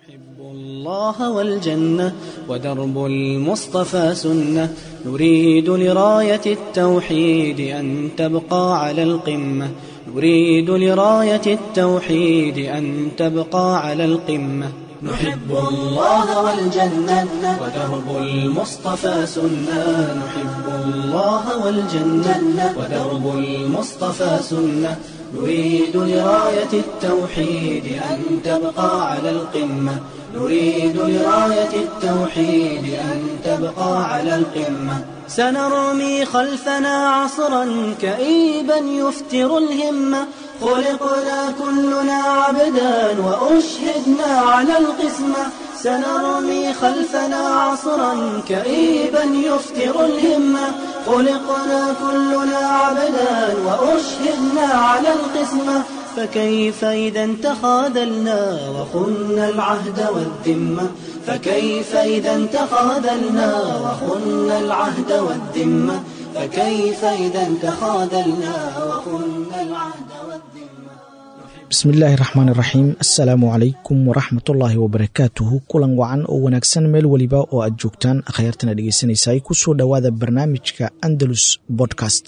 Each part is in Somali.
نحب الله والجنة ودرب المصطفى سنة نريد لراية التوحيد أن تبقى على القمة نريد لراية التوحيد أن تبقى على القمة نحب الله والجنة ودرب المصطفى سنة نحب الله والجنة ودرب المصطفى سنة نريد لراية التوحيد أن تبقى على القمة نريد لراية التوحيد أن تبقى على القمة سنرمي خلفنا عصرا كئيبا يفتر الهمة خلقنا كلنا عبدا وأشهدنا على القسمة سنرمي خلفنا عصرا كئيبا يفتر الهمة خلقنا كلنا عبدا وأشهدنا على القسمة فكيف إذا تخاذلنا وخنا العهد والذمة فكيف إذا تخاذلنا وخنا العهد والذمة فكيف إذا تخاذلنا وخنا العهد والذمة bismi illaahi raxmaan iraxiim assalaamu calaykum waraxmatullaahi wabarakaatuhu kulan wacan oo wanaagsan meel weliba oo aad joogtaan akhyaartana dhegeysanaysaay kusoo dhowaada barnaamijka andalus bodcast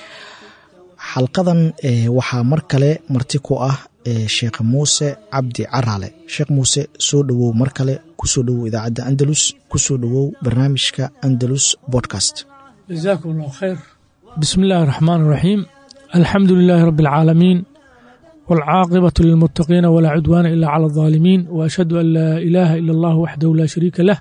xalqadan waxaa mar kale marti ku ah sheekh muuse cabdi caraale sheekh muuse soo dhowow mar kale kusoo dhowow idaacadda andalus kusoo dhowow barnaamijka andalus bodcast jazaakum allahu khayr bismi illaahi raxmaan iraxiim alxamdu lilaahi rabbi alcaalamiin والعاقبة للمتقين ولا عدوان إلا على الظالمين وأشهد أن لا إله إلا الله وحده لا شريك له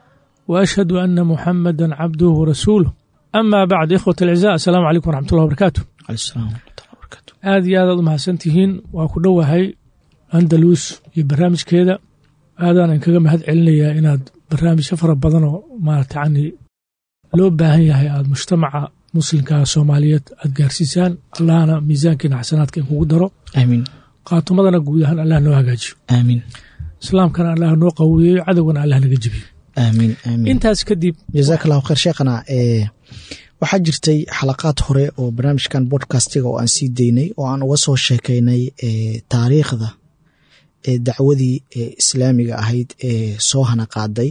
وأشهد أن محمدا عبده ورسوله أما بعد إخوة الأعزاء السلام عليكم ورحمة الله وبركاته alsalaam waraxmatullahi wabarakaatu aad iyo aad aad umahadsan tihiin waa ku dhowahay andalus iyo barnaamijkeeda aadaan inkaga mahad celinayaa inaad barnaamijyo fara badan oo maarata yani loo baahan yahay aad mujtamaca muslimka soomaaliyeed aad gaarsiisaan allahna miisaankiina xasanaadka in kugu daro aamiin qaatumadana guud ahaan allah noo hagaajiyo aamiin islaamkana allah noo qawiyeeyo cadowgana allah naga jebiyo aamiin aamiin intaas kadib jazaak allahu khayr sheekhana ee waxaa jirtay xalaqaad hore oo barnaamijkan bodcastiga oo aan sii daynay oo aan uga soo sheekaynay ee taariikhda ee dacwadii ee islaamiga ahayd ee soo hana qaaday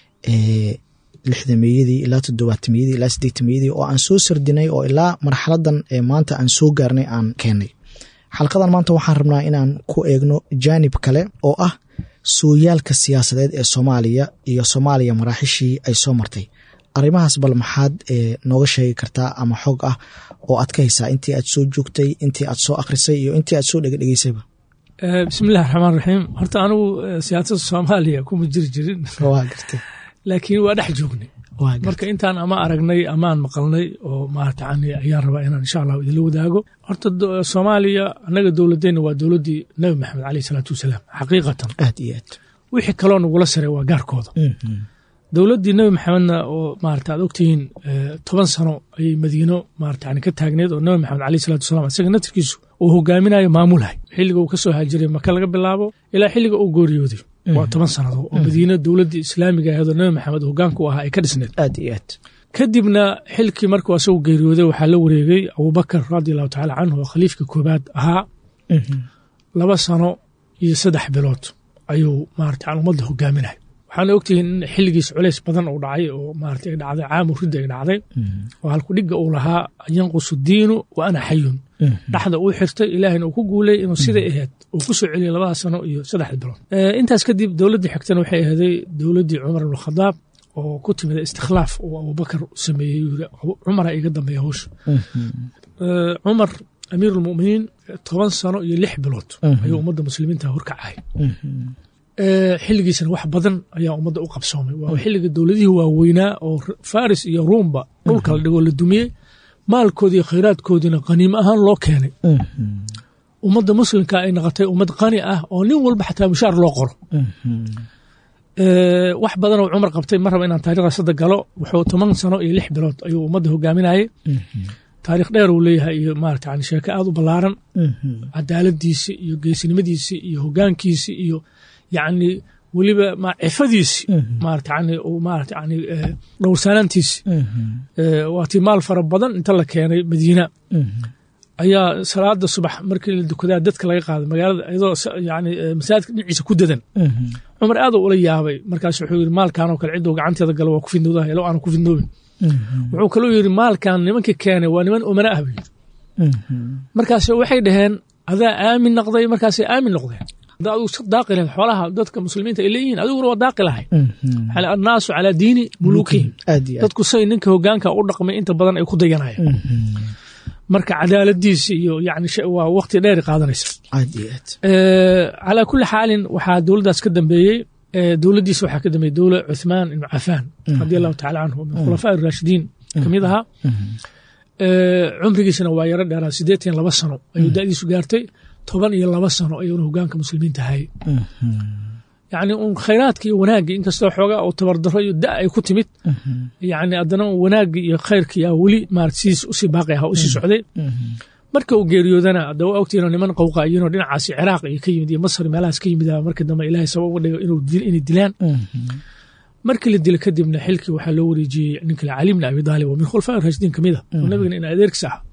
ee lixdameeyadii ilaa toddobaatameyadii ilaa siddeetameyadii oo aan soo sardinay oo ilaa marxaladan ee maanta aan soo gaarnay aan keenay xalqadan maanta waxaan rabnaa inaan ku eegno jaanib kale oo ah sooyaalka siyaasadeed ee soomaaliya iyo soomaaliya maraaxishii ay soo martay arrimahaas bal maxaad nooga sheegi kartaa ama xog ah oo aad ka haysaa intii aad soo joogtay intii aad soo akhrisay iyo intii aad soo dhegedhegeysayba bismi illahi raxmaan raxiim horta anigu siyaasadda soomaaliya kuma jiri jirin waa gartay laakiin waa dhex joognay waa gartay marka intaan ama aragnay amaan maqalnay oo maarata yani ayaan rabaa inaan insha allahu idinla wadaago horta soomaaliya annaga dowladeenna waa dowladdii nabi maxamed caleyh isalaatu wasalaam xaqiiqatan aad iyo aad wixii kaloo nagula saray waa gaarkooda dowladdii nebi maxamedna oo maarata aad ogtihiin toban sano ayay madiino maarata yani ka taagneed oo nabi maxamed caleyh salatu wasalaam isaga naftirkiisu uu hogaaminayo maamulhay xilliga uu ka soo haajiray maka laga bilaabo ilaa xilliga uu gooriyooday waa toban sanado oo madiino dowladdii islaamiga ahayd oo nabi maxamed hogaanka u ahaa ay ka dhisneed aad iyo aad kadibna xilkii markuu asagu geeriyooday waxaa la wareegay abubakar radi allahu tacala canhu oo khaliifka koobaad ahaa laba sano iyo saddex bilood ayuu maarata an ummadda hogaaminay waxaana ogtihiin in xilligiis culays badan uu dhacay oo maarata ay dhacday caamu ridda ay dhacday oo halku dhigga uu lahaa yanqusu diinu wa ana xayun dhaxda uu xirtay ilaahina uu ku guulay inuu siday ahayd uu ku soo celiyay labada sano iyo saddexda bilood intaas kadib dowladdii xigtana waxay ahaday dowladdii cumar ibn khadaab oo ku timida istikhlaaf uu abubakar sameeyey yiri cumara iga dambeeya hawsha cumar amiirulmuminiin toban sano iyo lix bilood ayuu ummadda muslimiinta horkacay xilligiisana wax badan ayaa ummadda u qabsoomay waa xilliga dowladihii waaweynaa oo faris iyo ruumba dhulka la dhigoo la dumiyey maalkoodii iyo khayraadkoodiina qaniimo ahaan loo keenay ummadda muslimka ay noqotay ummad qani ah oo nin walba xataa mushaar loo qoro wax badan oo cumar qabtay ma raba inaan taarikhda sadda galo wuxuu toban sano iyo lix bilood ayuu ummadda hogaaminayay taarikh dheer uu leeyahay iyo maarata yani sheeko aad u ballaaran cadaaladiisi iyo geesinimadiisi iyo hogaankiisi iyo yacni weliba cifadiisi maarata yani maarata yani dhowrsaanaantiisi waatii maal fara badan inta la keenay madiina ayaa salaada subax markii la dukadaa dadka laga qaaday magaalada iyadoo yani masaajidka dhinaciisa ku dadan cumar aad ula yaabay markaas wuxuu yidhi maalkanoo kale cidduu gacanteeda galo waa ku fidnoodaha ilo aanu ku fidnoobin wuxuu kaloo yidhi maalkan nimanka keenay waa niman umana ah buu yidhi markaas waxay dhaheen adaa aamin noqday markaasay aamin noqdeen hadda adigu iska daaqi lahayd xoolaha dadka muslimiinta ay leeyihiin adiguna waa daaqi lahayd annaasu calaa diini muluukihim dadku say ninka hogaanka u dhaqmay inta badan ay ku dayanayaan marka cadaaladiisi iyo yani waa waqti dheer qaadanaysa calaa kulli xaalin waxaa dowladdaas ka dambeeyey dowladdiisa waxaa ka dambeeyey dowla cuthmaan ibnu cafaan radi allahu tacala canhu min khulafaa raashidiin ka mid ahaa cumrigiisana waa yaro dheeraa siddeetan laba sano ayuu da'diisu gaartay toban iyo laba sano ayuuna hogaanka muslimiinta hayay yani un khayraadka iyo wanaagga inkastoo xoogaa oo tabardaro iyo da ay ku timid yani haddana wanaagga iyo khayrka yaa weli marat sidiis usii baaqi aha usii socday marka uu geeriyoodana hadda waa ogtiino niman qowqa iyinoo dhinacaasi ciraaq iyo ka yimid iyo masar meelahaas ka yimid markii dambe ilaahay sabab uga dhigo inay dilaan markii la dila kadibna xilkii waxaa loo wareejiyey ninka cali bni abi daalib oo min khulafaa raashidiin kamid ah oo nabigana in adeerkiis ah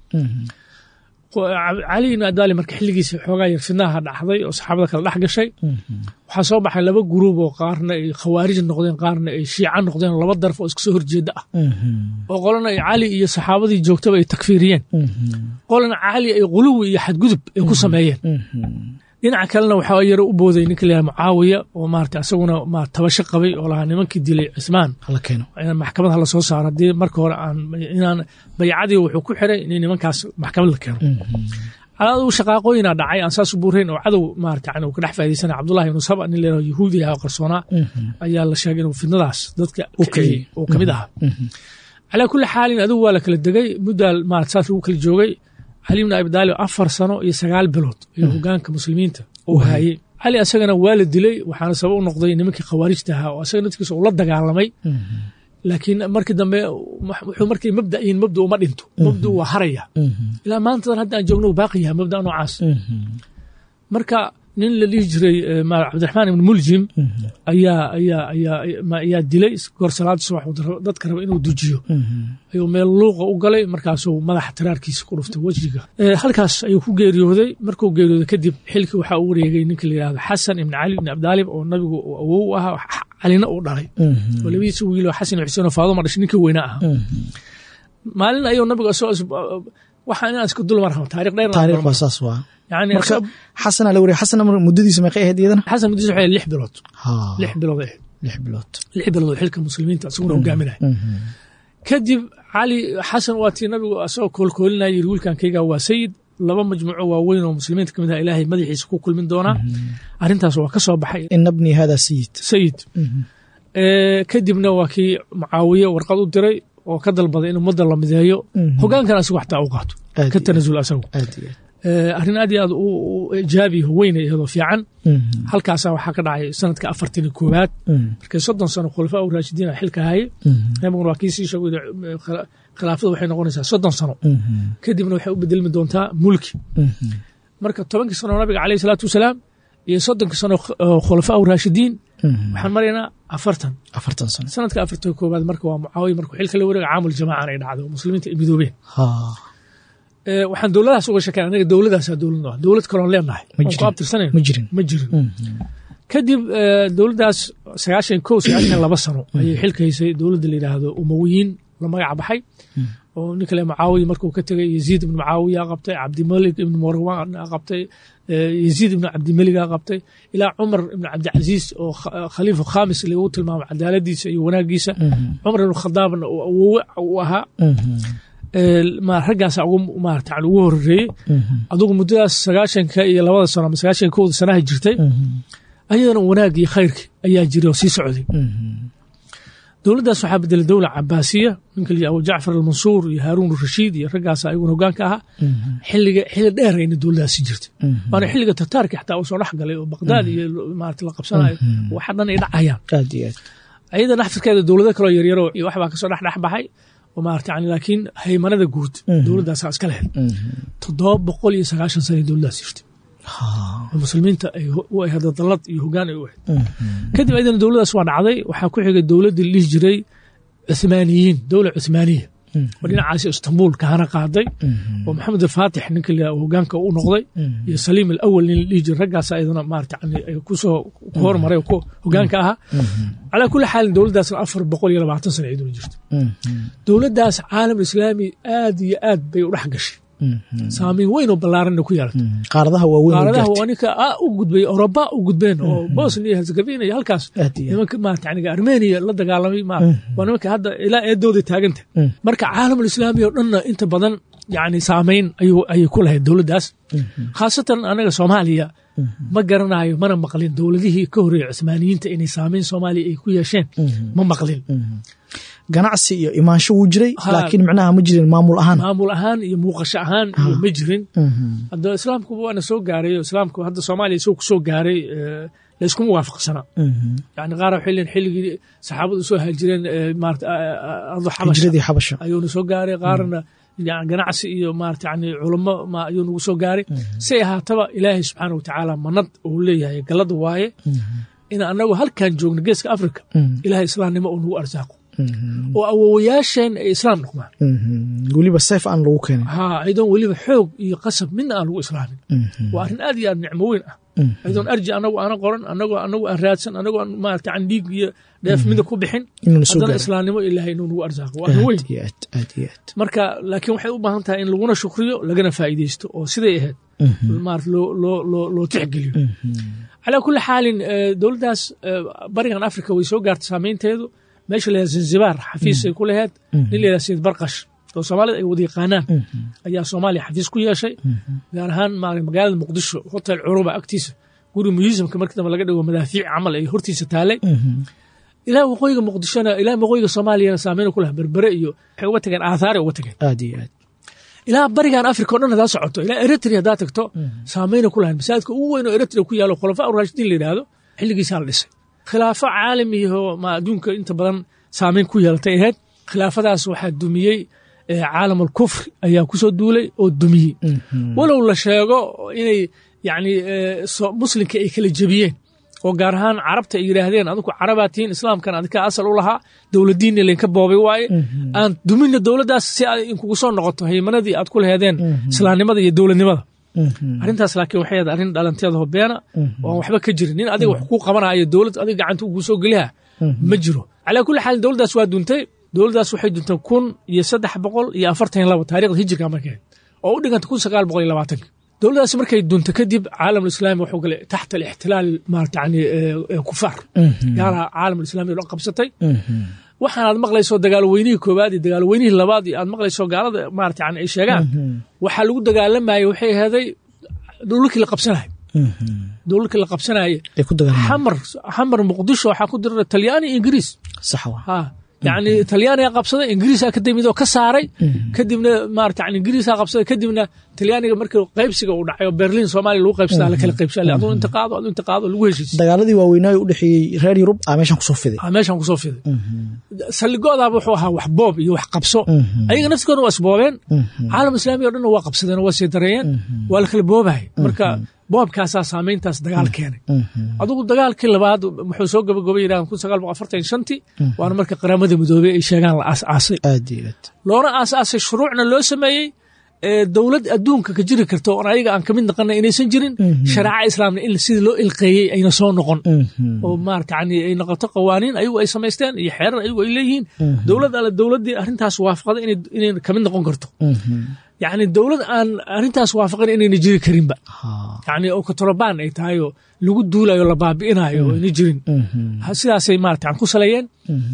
cali ibn adali marka xilligiisa xoogaa yar fidnaha dhacday oo saxaabada kale dhex gashay waxaa soo baxay laba guruub oo qaarna ay khawaarij noqdeen qaarna ay shiica noqdeen laba daraf oo iska soo horjeeda ah oo qolana ay cali iyo saxaabadii joogtaba ay takfiiriyeen qolana cali ay quluwi iyo xadgudub ay ku sameeyeen dhinaca kalena waxaa yaro u booday ninka la mucaawiya oo maarata asaguna ma tabasho qabay oo lahaa nimankii dilay cismaan maxkamad hala soo saaro haddii marka hore aan inaan baycadii wuxuu ku xiray in nimankaas maxkamad la keeno calaadu shaqaaqooyina dhacay aan saas u buurayn oo cadow maarata yani uu ka dhex faa'idaysana cabdullahi ibnu saba nin leeyaho yahuudi ah oo qarsoonaa ayaa la sheegay inuu fidnadaas dadka uu ka mid ahaa calaa kulli xaalin adigu waa la kala degay muddaa maarata saas lagu kala joogay cali bn abi daalib afar sano iyo sagaal bilood ayuu hogaanka muslimiinta uu haayey cali asagana waa la dilay waxaana sabab u noqday nimankii khawaarijta ahaa oo asaga naftigiisa uu la dagaalamay laakiin markii dambe wuxuu markay mabda yihiin mabda uma dhinto mabda waa haraya ilaa maantadan hadda aan joogno baaqi yahay mabda noocaas marka nin la dhihi jiray cabdiraxmaan ibn muljim ayaa ayaa ayaa ayaa dilay goor salaada subax dadka raba inuu dujiyo ayuu meel luuqa u galay markaasuu madaxa tiraarkiisa ku dhuftay wejiga halkaas ayuu ku geeriyooday markuu geeriyooday kadib xilkii waxaa u wareegay ninka la yidhahdo xasan ibn cali ibn abdaalib oo nabigu awow u ahaa calina uu dhalay oo labadiisa wiil oo xasan iyo xuseen oo faaduma dhashay ninkii weynaa ahaa maalin ayuu nabigu waxaa inaan iska dulmar rabo taariikh dheer taariikh waa saas waa yani marka xasana la wariya xasana muddadiisa meeqay ahayd iyadana xasan muddadiisa waxay lix bilood lix bilood ahayd lix bilood lix bilood oo xilka muslimiinta isaguna hogaaminaya kadib cali xasan waa tii nabigu asagoo koolkoolinaya yiri wiilkankayga waa sayid laba majmuuco waaweyn oo muslimiinta kamid ah ilaahay madaxiisa ku kulmin doonaa arrintaas waa ka soo baxay ina bni hada sayid sayid kadibna waa kii mucaawiye warqad u diray oo ka dalbaday in ummadda la mideeyo hogaankan asigu xataa u qaato ka tanasul asagu arrin aad iyo aad u ijaabi weyna iyadoo fiican halkaasa waxaa ka dhacay sanadka afartan iyo koowaad markay soddon sano khulafaa u raashidiina xilka haye nabiguna waa kii sii sheegay khilaafada waxay noqonaysaa soddon sano kadibna waxay u bedelmi doontaa mulki marka tobankii sano nabiga caleyh salaatu wasalaam iyo soddonkii sano khulafaa u raashidiin waxaan maraynaa afartan afartan sano sanadka afartan koowaad marka waa mucaawiya markuu xilka la wareega caamul jamaacan ay dhacdo muslimiinta ay midoobeen waxaan dowladahaas uga sheekeen anaga dowladaasaa dowlad ah dowlad kaloon leenahay oon ku abtirsanayn ma jirin ma jirin kadib dowladdaas sagaashan kow sagaashan laba sano ayay xilka haysay dowladda la yidhaahdo umawiyiin la magac baxay oo ninka le mucaawiya markuu ka tegay yaziid ibnu mucaawiya qabtay cabdimalik ibnu marwan qabtay yaziid ibnu cabdimeliga qabtay ilaa cumar ibnu cabdicasiis oo khaliifa khamis lagu tilmaamo cadaaladiisa iyo wanaagiisa cumar ibnu khadaabna uu awowe u ahaa raggaasa ugu maarata ugu horeeyey adugu muddadaas sagaashanka iyo labada sano ama sagaashanka kowda sanaha jirtay ayadana wanaag iyo khayrki ayaa jiray oo sii socday dowladdaas waxaa bedelay dowla cabaasiya ninka la abu jacfar almansuur iyo haaruun rashiid iyo raggaas ayaguna hogaanka ahaa xilliga xilli dheer ayna dowladdaasi jirtay waana xilliga tataarki xataa uu soo dhex galay oo baqdaad iyo maarata la qabsanayo waxa dhan ay dhacayaan aad iyo aad ayada naxtirkeeda dowlado kaloo yaryaro iyo waxbaa kasoo dhex dhex baxay oo maarata yani laakiin haymanada guud dowladdaasaa iska lehed toddoba boqol iyo sagaashan sana dowladdaas jirtay oo muslimiinta ay u ahayd dallad iyo hogaan ay u ahayd kadib ayadana dowladdaas waa dhacday waxaa ku xigay dowladdii la dhihi jiray cuthmaaniyiin dowla cuthmaaniya oo dhinacaasi istanbul kahana qaaday oo maxamed alfaatix ninka la hogaanka u noqday iyo saliim alawal nin la dhihi jira raggaas ayadana maarata yani kusoo ku hormaray oo ku hogaanka ahaa calaa kulli xaalin dowladdaasna afar boqol iyo labaatan sana iyaduna jirto dowladdaas caalam islaami aad iyo aad bay u dhex gashay saamiin weyn oo ballaaranna ku yeelatay qaaradaha waaweyn qaaradaha waa ninka a u gudbay oroba u gudbeen oo bosnia iyo herzegovina iyo halkaas nimanka maarata yani armenia la dagaalamay ma waa nimanka hadda ilaa eedooda taaganta marka caalamul islaami oo dhanna inta badan yani saamayn ayuu ayay ku lahayd dowladdaas khaasatan anaga soomaaliya ma garanayo mana maqlin dowladihii ka horreeyey cusmaaniyiinta inay saamayn soomaaliya ay ku yeesheen ma maqlin ganacsi iyo imaansho wuu jiray laakiin micnaha ma jirin maamul ahaan maamul ahaan iyo muuqasho ahaan iyo ma jirin hadda islaamku waana soo gaaray islaamku hadda soomaaliya isagoo ku soo gaaray layskuma waafaqsanaa yani qaar waxay leeyihin xilligii saxaabadu soo haajireen maarata ardu hijradii xabasha ayuuna soo gaaray qaarna yani ganacsi iyo maarata yani culamo ayuu nagu soo gaaray say ahaataba ilaahay subxaana watacaala manad uu leeyahay gallada waaye in annagu halkan joogno geeska africa ilaahay islaamnimo uu nagu arsaaqo oo awowayaasheen ay islaam noqdaan weliba seef aan lagu keenin ha aydoon weliba xoog iyo qasab midna aan lagu islaamin waa arrin aad iyo aad nicmo weyn ah aydoon arji anagu aana qoran anagoo anagu aan raadsan anagoo aan maarata an dhiig iyo dheef mida ku bixin haddana islaamnimo ilaahay inuu nagu arsaaqo waa arrin weyn marka laakiin waxay u baahan tahay in laguna shukriyo lagana faa'iidaysto oo siday ahayd maarata loo tixgeliyo calaa kulli xaalin dowladdaas barigan africa way soo gaartay saamaynteedu meesha la yidhaha zanzibar xafiis ay ku laheyd nin la yidhaha sayid barkash oo soomaalida ay wada yaqaanaan ayaa soomaaliya xafiis ku yeeshay gaar ahaan magaalada muqdisho hotel curuba agtiisa guri museumka markii dambe laga dhigo madaafiic camal ay hortiisa taalay ilaa waqooyiga muqdishona ilaa waqooyiga soomaaliyana saameyna ku laha berbere iyo waxay uga tageen aathaare uga tageen aad iyo aad ilaa barigan africa o dhan hadaa socoto ilaa eritrea haddaa tagto saameyna ku lahayn masaajidka ugu weyn oo eritrea ku yaalo khulafaa urashidiin la yidhaahdo xilligiisaa la dhisay khilaafo caalamiyaho ma adduunka inta badan saamayn ku yeelatay ahayd khilaafadaas waxaa dumiyey caalam alkufri ayaa kusoo duulay oo dumiyey walow la sheego inay yani muslimka ay kala jebiyeen oo gaar ahaan carabta ay yidhaahdeen adinku carabaa tihiin islaamkan adinka asal u lahaa dowladdiinna laynka boobay waaye aan duminna dowladdaas si ay inkugu soo noqoto haymanadii aad ku laheedeen islaamnimada iyo dowladnimada arrintaas laakiin waxay ahayd arrin dhalanteedaho beena oo aan waxba ka jirin nin adiga wax kuu qabanayo dowlad adiga gacanta kuu soo geliha ma jiro calaa kulli xaal dowladdaas waa duntay dowladdaas waxay duntay kun iyo saddex boqol iyo afartan labo taarikhda hijirka markeed oo u dhiganta kun sagaal boqol iyo labaatanka dowladdaas markay dunta kadib caalamulislaami wuxuu galay taxta alixtilaal maarata yani kufaar gaaraha caalamulislaami oo dhan qabsatay waxaan aad maqlayso dagaalweynihii koowaad iyo dagaalweynihii labaad iyo aad maqlayso gaalada maarata yani ay sheegaan waxaa lagu dagaalamayay waxay ahaday dhulkii la qabsanaya dhulkii la qabsanaya xamar xamar muqdisho waxaa ku dira talyaani iyo ingiriis sax wa ha yani talyaaniga qabsaday ingiriisaa ka timid oo ka saaray kadibna maarata yani ingiriisaa qabsaday kadibna talyaaniga markii qaybsiga uu dhacay oo berlin soomaaliya lagu qaybsadaa la kala qaybsha aduu inta qaado aduu inta qaado lagu heshiisay dagaaladii waaweynaayo u dhexeeyey reer yurub aa meeshan kusoo fiday meeshan kusoo fiday saldhigoodaaba wuxuu ahaa wax boob iyo wax qabso ayaga naftigooda waa isboobeen caalam islaami o dhanna waa qabsadeen oo waa sii dareeyeen waa la kala boobahaya marka boobkaasaa saamayntaas dagaal keenay adugu dagaalkii labaad wuxuu soo gabagobay yidhahan kun sagaal boqol afartan shantii waana marka qaramada midoobey ay sheegaan la aas-aasay aad iyo aad loona aas-aasay shuruucna loo sameeyey dowlad adduunka ka jiri karto oon ayaga aan kamid naqana inaysan jirin shareeca islaamna in sidii loo ilqeeyey ayna soo noqon oo maarata yani ay noqoto qawaaniin ayagu ay samaysteen iyo xeerar ayagu ay leeyihiin dowlad alle dowladdii arrintaas waafaqday inay kamid noqon karto yani dowlad aan arrintaas waafaqin inayna jiri karinba yani oo katorobaan ay tahay oo lagu duulayo la baabi'inayo oo ayna jirin sidaasay maarata ku saleeyeen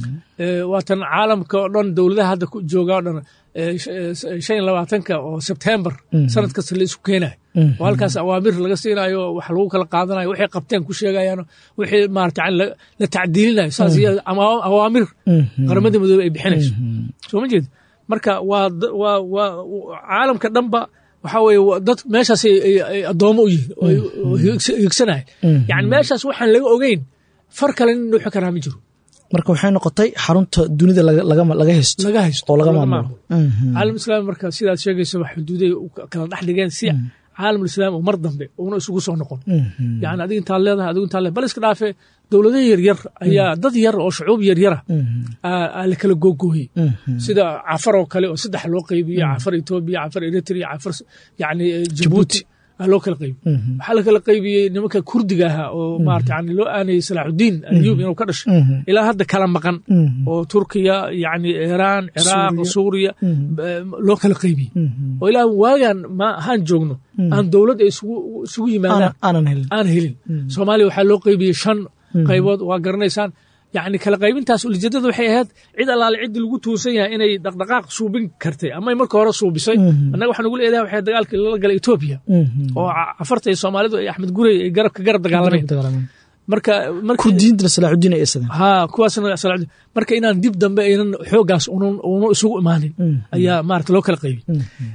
waatan caalamka oo dhan dowladaha hadda jooga o dhan shan iyo labaatanka oo sebtembar sanad kasta la isku keenayo oo halkaas awaamir laga siinayo wax lagu kala qaadanayo waxay qabteen ku sheegayaan wixii maarata yani la tacdiilinayo saas iyo awaamir qaramada midoobe ay bixinayso soo ma jeed marka waa waa waa caalamka dhanba waxaa weeye dad meeshaas ay addoomo u yihiin oo higsanahay yani meeshaas waxaan laga ogeyn far kale nin dhuuxi karaa ma jiro marka waxay noqotay xarunta dunida laga haysto laga haysto oo laga maamulo caalam islaami marka sidaad sheegaysa wax xuduuday kala dhex dhigeen si caalamulislaam oo mar dambe uuna isugu soo noqon yani adiga intaad leedahay adigu intaad leedahay bal iska dhaafe dowlado yaryar ayaa dad yar oo shucuub yaryara aa la kala googooyey sida cafar oo kale oo saddex loo qeybiye cafar etoobiya cafar eritrea cafar yani jabuuti aa loo kala qeybiye waxaa la kala qeybiyey nimanka kurdiga ahaa oo maarata yani loo aanayey salaaxudiin alyub inuu ka dhashay ilaa hadda kala maqan oo turkiya yani iiraan ciraaq suuriya loo kala qeybiyey oo ilaa waagan ma haan joogno aan dowlad ay isugu yimaadaan aan helin soomaaliya waxaa loo qeybiyey shan qaybood waa garanaysaan yani kala qaybintaas ulijeedada waxay ahayd cid allaale ciddii lagu tuusan yahay inay dhaqdhaqaaq suubin kartay ama marka hore suubisay annaga waxaan ugu leedahay waxay dagaalkii lala galay etoobiya oo afarta iyo soomaalidu ay axmed gurey ay garabka garab dagaalameen marka kurdiyiintana salaaxudiin ay isadeen ha kuwaasna salaaxudiin marka inaan dib dambe aynan xooggaas unun unu isugu imaanin ayaa maarata loo kala qaybiyey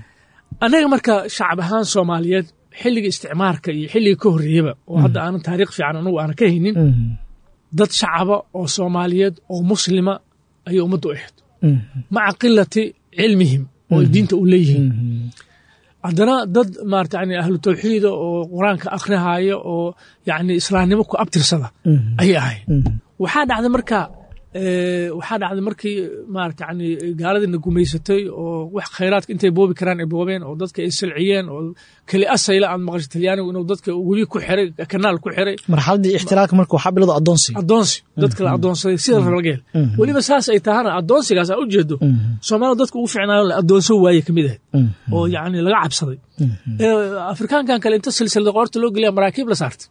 annaga marka shacab ahaan soomaaliyeed xilliga isticmaarka iyo xilliga ka horreeyaba oo hadda aanan taariikh fiican anugu aanan ka haynin dad shacaba oo soomaaliyeed oo muslima ayay ummaddu ahayd maca qilati cilmihim oo diinta u leeyihiin haddana dad maarata yani ahlu tawxiida oo qur-aanka akhrihaya oo yani islaamnimo ku abtirsada ayay ahayd waxaa dhacday marka waxaa dhacday markii maarata yani gaaladiina gumaysatay oo wax khayraadka intay boobi karaan ay boobeen oo dadka ay salciyeen oo keli asayla aad maqashay talyaanigu inuu dadka webi ku xiray kanaal ku xiray marxaladdii ixtilaalka marka waxaa bilowda addoonsiga addoonsi dadka la addoonsaday sida rabageel weliba saas ay tahana addoonsigaas aa ujeedo soomaalida dadka ugu ficnaayo la addoonso waaye ka mid ahayd oo yani laga cabsaday afrikaankan kale inta silsilada qoorta loo geliya maraakiib la saartay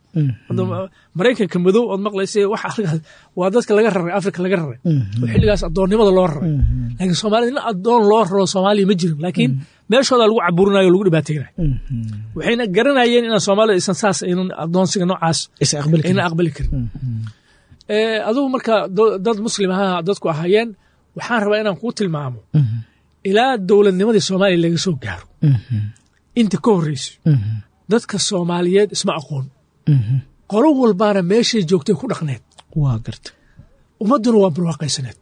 maraykanka madow ood maqlaysa wax arkaas waa dadka laga raray afrika laga raray oo xilligaas addoonnimada loo raray laakiin soomaalida in addoon loo raro soomaaliya ma jirin laakiin meeshooda lagu caburinayo o lagu dhibaateynayo waxayna garanayeen inaan soomaalida aysan saas aynan addoonsiga noocaas ayna aqbali karin adugu marka dad muslim ahaa dadku ahaayeen waxaan rabaa inaan kuu tilmaamo ilaa dowladnimadii soomaaliya laga soo gaaro inta ka horreysay dadka soomaaliyeed isma aqoon qolo walbaana meeshay joogtay ku dhaqneed waa garta ummadduna waa barwaaqaysaneed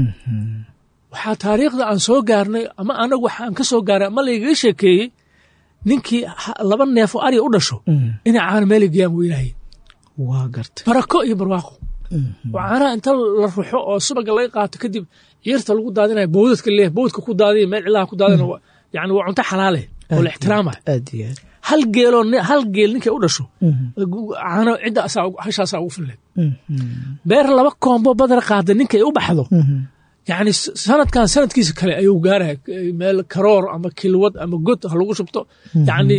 waxaa taariikhda aan soo gaarnay ama anagu waxaan ka soo gaaray ama laygaga sheekeeyey ninkii laba neef oo arya u dhasho inay caana meela geeyaan weynaayeen waa garta barako iyo barwaaqo oo caanaha inta la ruxo oo subaga laga qaato kadib ciirta lagu daadinayo bowdadka leeh bowdka ku daadiya meel cilaha ku daadina yani waa cunto xalaale oo la ixtiraamaya aad iyo aad hal geeloo hal geel ninkay u dhasho caano cidda hashaasaa ugu fileed beer laba koombo badar qaada ninkay u baxdo yani sanadkan sanadkiisa kale ayuu gaaraya meel karoor ama kilwad ama god ha lagu shubto yani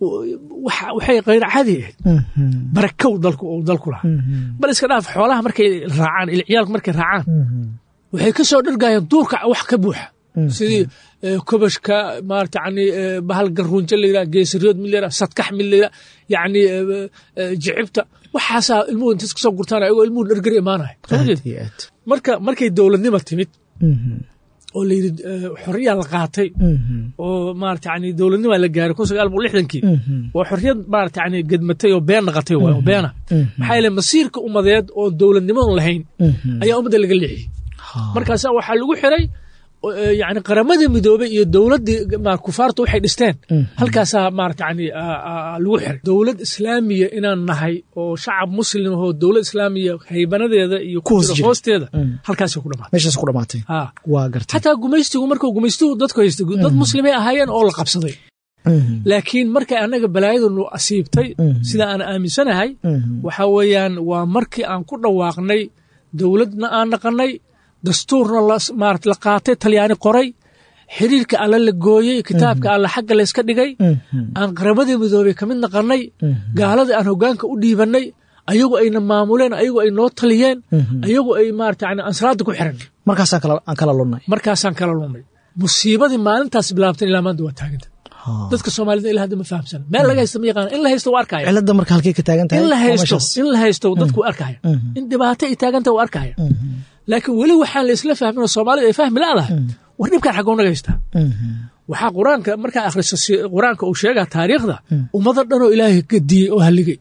waxay kayr caadi ahayd barakow dalku uu dalku lahaa bal iska dhaaf xoolaha markay raacaan ilciyaalku markay raacaan waxay ka soo dhargayaan duurka wax ka buuxa sidii kobashka maarata yani bahal garuunjo la yidhaha geesariyood mid la yidhaha sadkax mid la yidhaha yani jicibta waxaasaa ilmuhu intas kasoo gurtaan ayagoo ilmuhu dhargari imaanaya marka markay dowladnima timid oo la yidhi xorriyaa la qaatay oo maarata yani dowladnimaa la gaaray kun sagaal boqol lixdankii waa xorriyad maarata yani gedmatay oo been naqatay waay oo beena maxaa yeele masiirka ummadeed oo dowladnimadan lahayn ayaa ummadda laga leexiyey markaasa waxaa lagu xiray yani qaramadii midoobey iyo dowladdii kufaartu waxay dhisteen halkaasaa maarata yani lagu xiray dowlad islaamiya inaan nahay oo shacab muslim ahoo dowlad islaamiya haybanadeeda iyo hoosteeda halkaasay ku dhamaatay meeshaas ku dhamaatay waa gartay xataa gumaystigu markuu gumaystuhu dadku haystay dad muslimay ahaayeen oo la qabsaday laakiin markay annaga balaayadunu asiibtay sida aan aaminsanahay waxa weeyaan waa markii aan ku dhawaaqnay dowladna aan naqanay dastuurna marat la qaatay talyaani qoray xiriirka alla la gooyey kitaabka alla xagga layska dhigay aan qaramadii midoobey ka mid naqanay gaaladii aan hoggaanka u dhiibannay ayagu ayna maamuleen ayagu ay noo taliyeen ayagu ay maarata yani ansraadda ku xiran markaasaan kala lunnay markaasaan kala lunnay musiibadii maalintaas bilaabtan ilaa maanta waa taaganta dadka soomaalida ilaa hadda ma fahamsan meel laga haysta ma yaqaan in la haysto waa arkaya cilada marka halkay ka taagan tahay in la haysto in la haysto dadku waa arkaya in dhibaato ay taaganta waa arkaya laakiin weli waxaan la isla fahmin oo soomaalida ay fahmi laadahay war dhibkaan xaggoo naga haystaa waxaa qur-aanka markaa akhriso qur-aanka uu sheegaa taariikhda ummado dhanoo ilaahay gadiyey oo halligay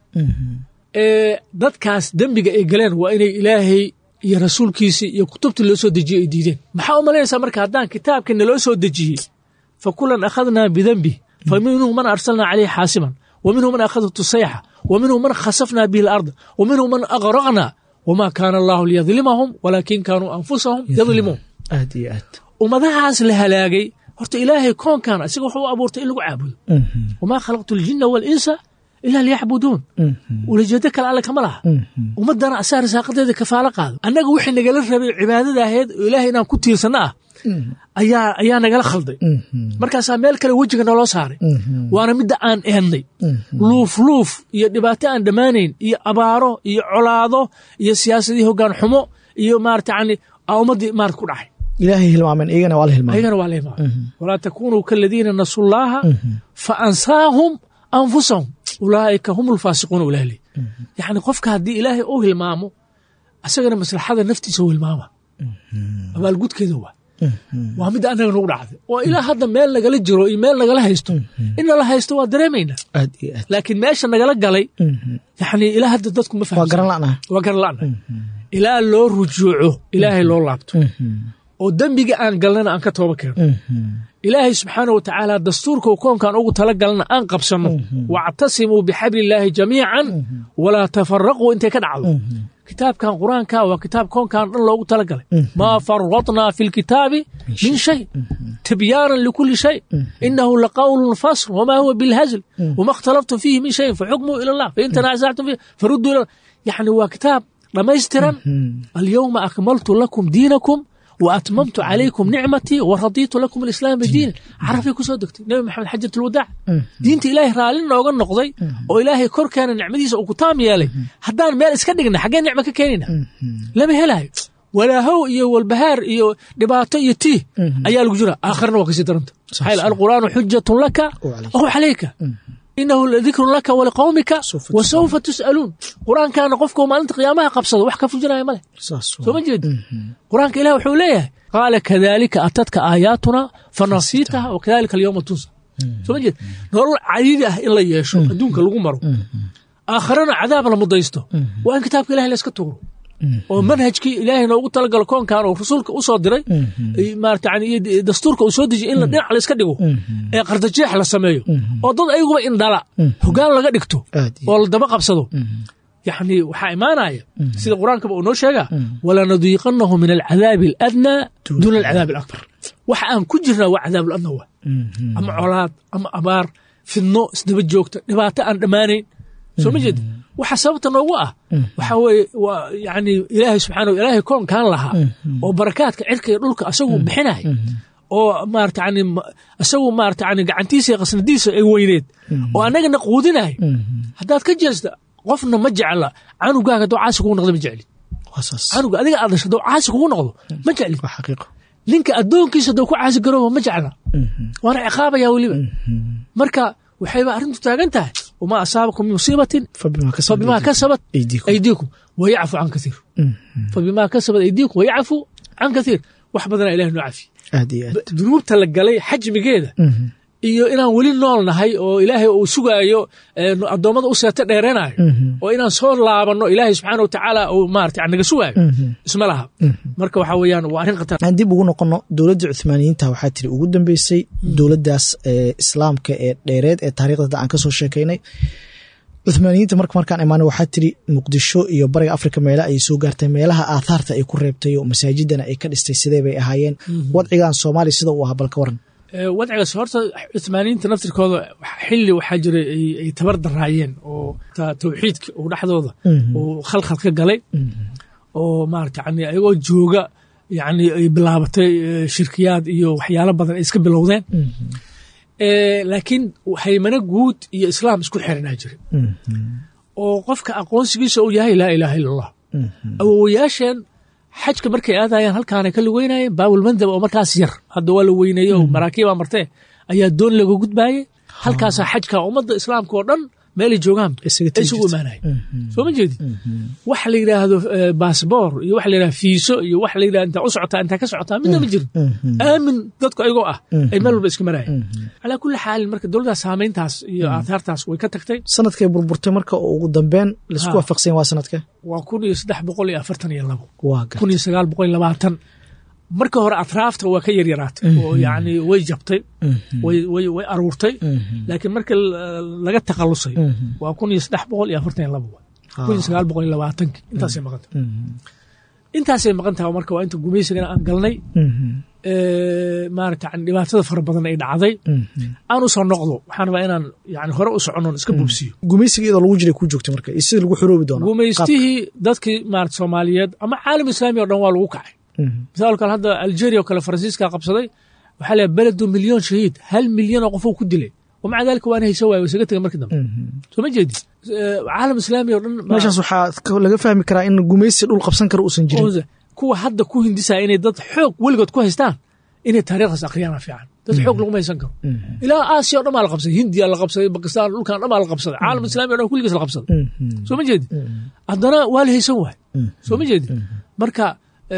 dadkaas dembiga ay galeen waa inay ilaahay iyo rasuulkiisii iyo kutubtii loo soo dejiyey ay diideen maxaa u malaynaysaa marka haddaan kitaabkii naloo soo dejiyey fa kulan akhadnaa bidembi faminhum man arsalna calayhi xaasiban wa minhum man akhadatu sayxa wa minhum man khasafna bihi alarda wa minhum man agraqna wma kaana allahu liyadlimahum walaakin kaanuu anfusahum yadlimuun aad iyo aad ummadahaas la halaagay horta ilaahay koonkan isaga wuxuu u abuurtay in lagu caabudo wamaa khalaqtu aljina waalinsa ilaa liyacbuduun ulajeedo kale alle kama laha ummaddana asaa risaaqadeeda kafaalo qaado annaga wixii nagala rabay cibaadada ahayd oo ilaahay inaan ku tiirsanno ah ayaa ayaa nagala khalday markaasaa meel kale wejiga naloo saaray waana midda aan eednay luuf luuf iyo dhibaato aan dhammaanayn iyo abaaro iyo colaado iyo siyaasadii hoggaan xumo iyo maarata yani aa ummaddii maarata ku dhacay ilaahay hilmaameen iyagana waa la hilmaamay ayagana waa la hilmaamay walaa takunuu kaladiina nasu llaaha fa ansaahum anfusahum ulaa'ika hum ulfaasiquuna ulahli yacni qofka haddii ilaahay uu hilmaamo asagana maslaxada naftiisa u hilmaama abaalgudkeeda waa waa midda annaga nagu dhacday oo ilaa hadda meel nagala jiro iyo meel nagala haysto in nala haysto waa dareemaynaa aad iyo aad laakiin meesha nagala galay yani ilaa hadda dadku ma waa fahamsan garan la'naha waa garan la'na ilaa loo rujuuco ilaahay loo laabto oo dembiga aan galnana aan ka tooba keeno ilaahay subxaana wa tacaala dastuurka uu koonkan ugu tala galna aan qabsanno wactasimuu bixabli illaahi jamiican walaa tafaraquu intay ka dhacdo kitaabkan qur-aanka waa kitaab koonkan dhan loogu tala galay maa faradnaa fi lkitaabi min shay tibyaanan likuli shay inahu laqawlun fasl wamaa huwa bilhazl wama اkhtalaftum fiihi min shayin faxukmuu ila allah fain tanaasactum fiih farudduu ila yani waa kitaab dhammaystiran alyowma akmaltu lakum diinakum وأتممت عليكم نعمتي ورضيت لكم الإسلام دينا عرفي كسو دكتي نبي محمد حجة الوداع دينت إلهي رالين نوغا نقضي oo ilaahay korkeena nicmadiisa uu ku taam yeelay haddaan meel iska dhigna xaggee nicmo ka keenina lama helayo walaahow iyo walbahaar iyo dhibaato iyo tiih ayaa lagu jira aakharna waa kasii daranta maxaa yeele alqur'aanu xujatun laka aw calayka inahu ladikrun laka waliqawmika wasawfa tus'aluun qur-aankaana qofka maalinta qiyaamaha qabsado wax ka fujinaya male saas soo ma jeedi qur-aanka ilah wuxuu leeyahay qaala kadalika atadka aayaatuna fanasiitaha wakadalika alyawma tunsa soo ma jeedi nolol cadiidi ah in la yeesho adduunka lagu maro aakharana cadaab la mudaysto waa in kitaabka ilahay la iska tuuro oo manhajkii ilaahay noogu talagalo koonkan oo rasuulka u soo diray maarata yani iyo dastuurka uu soo dejiyay in la dhinac la iska dhigo ee qardajeex la sameeyo oo dad ayaguba indhala hogaan laga dhigto aad iyo oo la daba qabsado yani waxaa imaanaya sida qur-aankaba uu noo sheegaa walanadiiqanahu min alcadaabi aladnaa duuna alcadaabi alakbar waxa aan ku jirnaa waa cadaab aladna waa ama colaad ama abaar fidno isdaba joogta dhibaato aan dhammaanayn soo ma jeed waxa sababta noogu ah waxa weeye waa yani ilaahay subxaana ilaahay koonkaan lahaa oo barakaadka cirka iyo dhulka asagu bixinay oo maarata yani isagu maarata yani gacantiisa iyo qasnadiisa ay weyneed oo annagana quudinay haddaad ka jeesta qofna ma jecla canugaaga hadduu caasi kugu noqdo ma jecli waa saas canuga adiga aad dhasho hadduu caasi kugu noqdo ma jecli waa xaqiiqo ninka addoonkiisa hadduu ku caasi garooba ma jecla waana ciqaabaya weliba marka waxayba arrintu taagan tahay wamaa asaabakum min musiibatin fabimaa fabimaa kasabat aydiikum aydiikum wayacfu can kasiir fabimaa kasabat aydiikum wayacfu can kasiir wax badana ilahi noo cafiye aad iyo aad dunuubta la galay xajmigeeda iyo inaan weli nool nahay oo ilaahay uu sugaayo eh, addoommada u seeto dheeranayo oo inaan soo laabanno ilaahay subxaana wa tacaala uu maarata naga sugaayo isma laha marka waxaa weeyaan waa arrin khatar aan dib ugu noqono dowladda cuthmaaniyiinta waxaa tiri ugu dambeysay dowladdaas ee islaamka ee dheereed ee taariikhda aan kasoo sheekaynay cuthmaaniyiinta marka markaan imaanay waxaa tiri muqdisho iyo bariga afrika meela ayay soo gaartay meelaha aathaarta ay ku reebtay oo masaajidana ay ka dhistay sidee bay ahaayeen wadcigan soomaaliya sida uu ahaa balka waran Eh, wadcigaas horta cuthmaaniyiinta naftirkooda xilli waxaa jiray ay- ay tabar daraayeen oo ta- tawxiidka uu dhexdooda uu khalkhal ka galay oo maarata yani ayagoo jooga yani ay bilaabatay eh, shirkiyaad iyo waxyaalo badan ay iska bilowdeen Eh, laakiin haymano guud iyo islaam isku xiranaa jiray oo qofka aqoonsigiisa uu yahay laa ilaaha ila allah awowayaasheen xajka markay aadayaan halkaanay ka lugeynayeen baabulmandab oo markaas yar hadda waa la weyneeye oo maraakiibaa martee ayaa doon laga gudbaayey halkaasaa xajka ummadda islaamka oo dhan meelay joogaan Isaga ay tegi isugu jirtay. imaanaya soo ma jeedi waxa la yidhaahdo eh, baasboor iyo waxa la yidhahdo fiiso iyo waxa la yidhahdo intaa u socotaa intaa ka socotaa midna ma jirin aamin dadku ayagoo ah ay meel walba iska marayeen calaa kulli xaalin marka dowladdaas saamayntaas iyo aathaartaas way ka tagtay sanadkay burburtay marka oo ugu dambeyn laisku Ha. waafaqsan waa sanadka waa kun iyo saddex boqol iyo afartan iyo labo waa gar kun iyo sagaal boqol iyo labaatan marka hore atraafta waa ka yaryaraatay oo yani way jabtay way way way aruurtay laakiin marka laga takhalusay waa kun iyo saddex boqol iyo afartan iyo laba waay kun iyo sagaal boqol iyo labaatanki intaasay maqan tahay intaasay maqan tahay marka waa inta gumaysigana aan galnay maarata dhibaatada fara badan ay dhacday aan u soo noqdo waxaan rabaa inaan yani hore u soconon iska bubsiyo gumaysiga iyadoo lagu jiray ku joogtay marka iyo sidii lagu xoroobi doonaa gumaystihii dadkii maarata soomaaliyeed ama caalam islaami o dhan waa lagu kacay misaal kale hadda algeria oo kale faransiiska qabsaday waxaa leeyahay beledu milyon shahiid hal milyan oo qofuu ku dilay wamaca dalika waana hayso waay isaga tegay markii dambe soo ma jeedi caalam islaami o dhan meeshaas waxaa laga fahmi karaa in gumaysi dhul qabsan kara uusan jirin kuwa hadda ku hindisaya inay dad xoog weligood ku haystaan inay taariikhdaas akriyaana fiican dad xoog laguma haysan karo ilaa aasiya o dhan baa la qabsaday hindiya la qabsaday bakistan dhulkan dhan baa la qabsaday caalam islami o dhan kulligiis la qabsaday soo ma jeedi haddana waa la haysan waay soo ma jeedi marka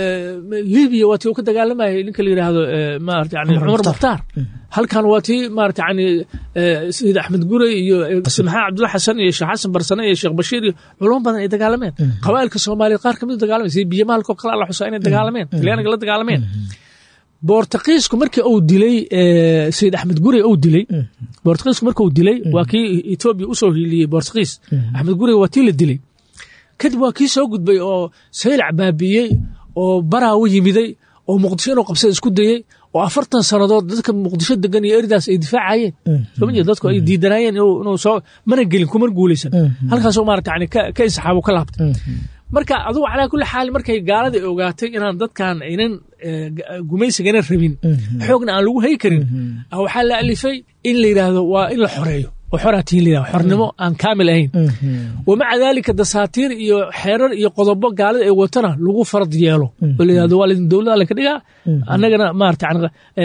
libiya waa tii uu ka dagaalamayay ninka la yidhaahdo maarata yani cumar mukhtaar halkan waa tii maarata yani sayid axmed gurey iyo maxamed cabdulla xasan iyo sheekh xasan barsane iyo sheekh bashiir iyo culamo badan ay dagaalameen qabaa'ilka soomaaliyeed qaar kamid dagaalameen sida biyamaalkoo kale alla xusaa inay dagaalameen talyaaniga la dagaalameen boortaqiisku markii uu dilay sayid axmed gurey uu dilay boortaqiisku marka uu dilay waa kii etoobiya usoo hiiliyey boortaqiis axmed gurey waa tii la dilay kadib waa kii soo gudbay oo saylac baabiyey oo baraawo yimiday oo muqdisho inuu qabsada isku dayey oo afartan sannadood dadka muqdisho degan iyo eridaas ay difaacayeen soma jeed dadku ay diidanaayeen inuu soo mana gelin kumar guulaysan halkaasoo maarata yani ka insaxaabo ka laabtay marka adugu calaa kulli xaal markay gaalada ogaatay inaan dadkan aynan gumaysigana rabin xoogna aan lagu hay karin waxaa la alifay in la yidhaahdo waa in la xoreeyo oo xoraatiin la yidhahdo xornimo aan kaamil ahayn wamaca daalika dasaatiir iyo xeerar iyo qodobo gaalada ay watana lagu farad yeelo oo la yidhahdo waa laydin dowlada la ka dhigaa annagana maarata yani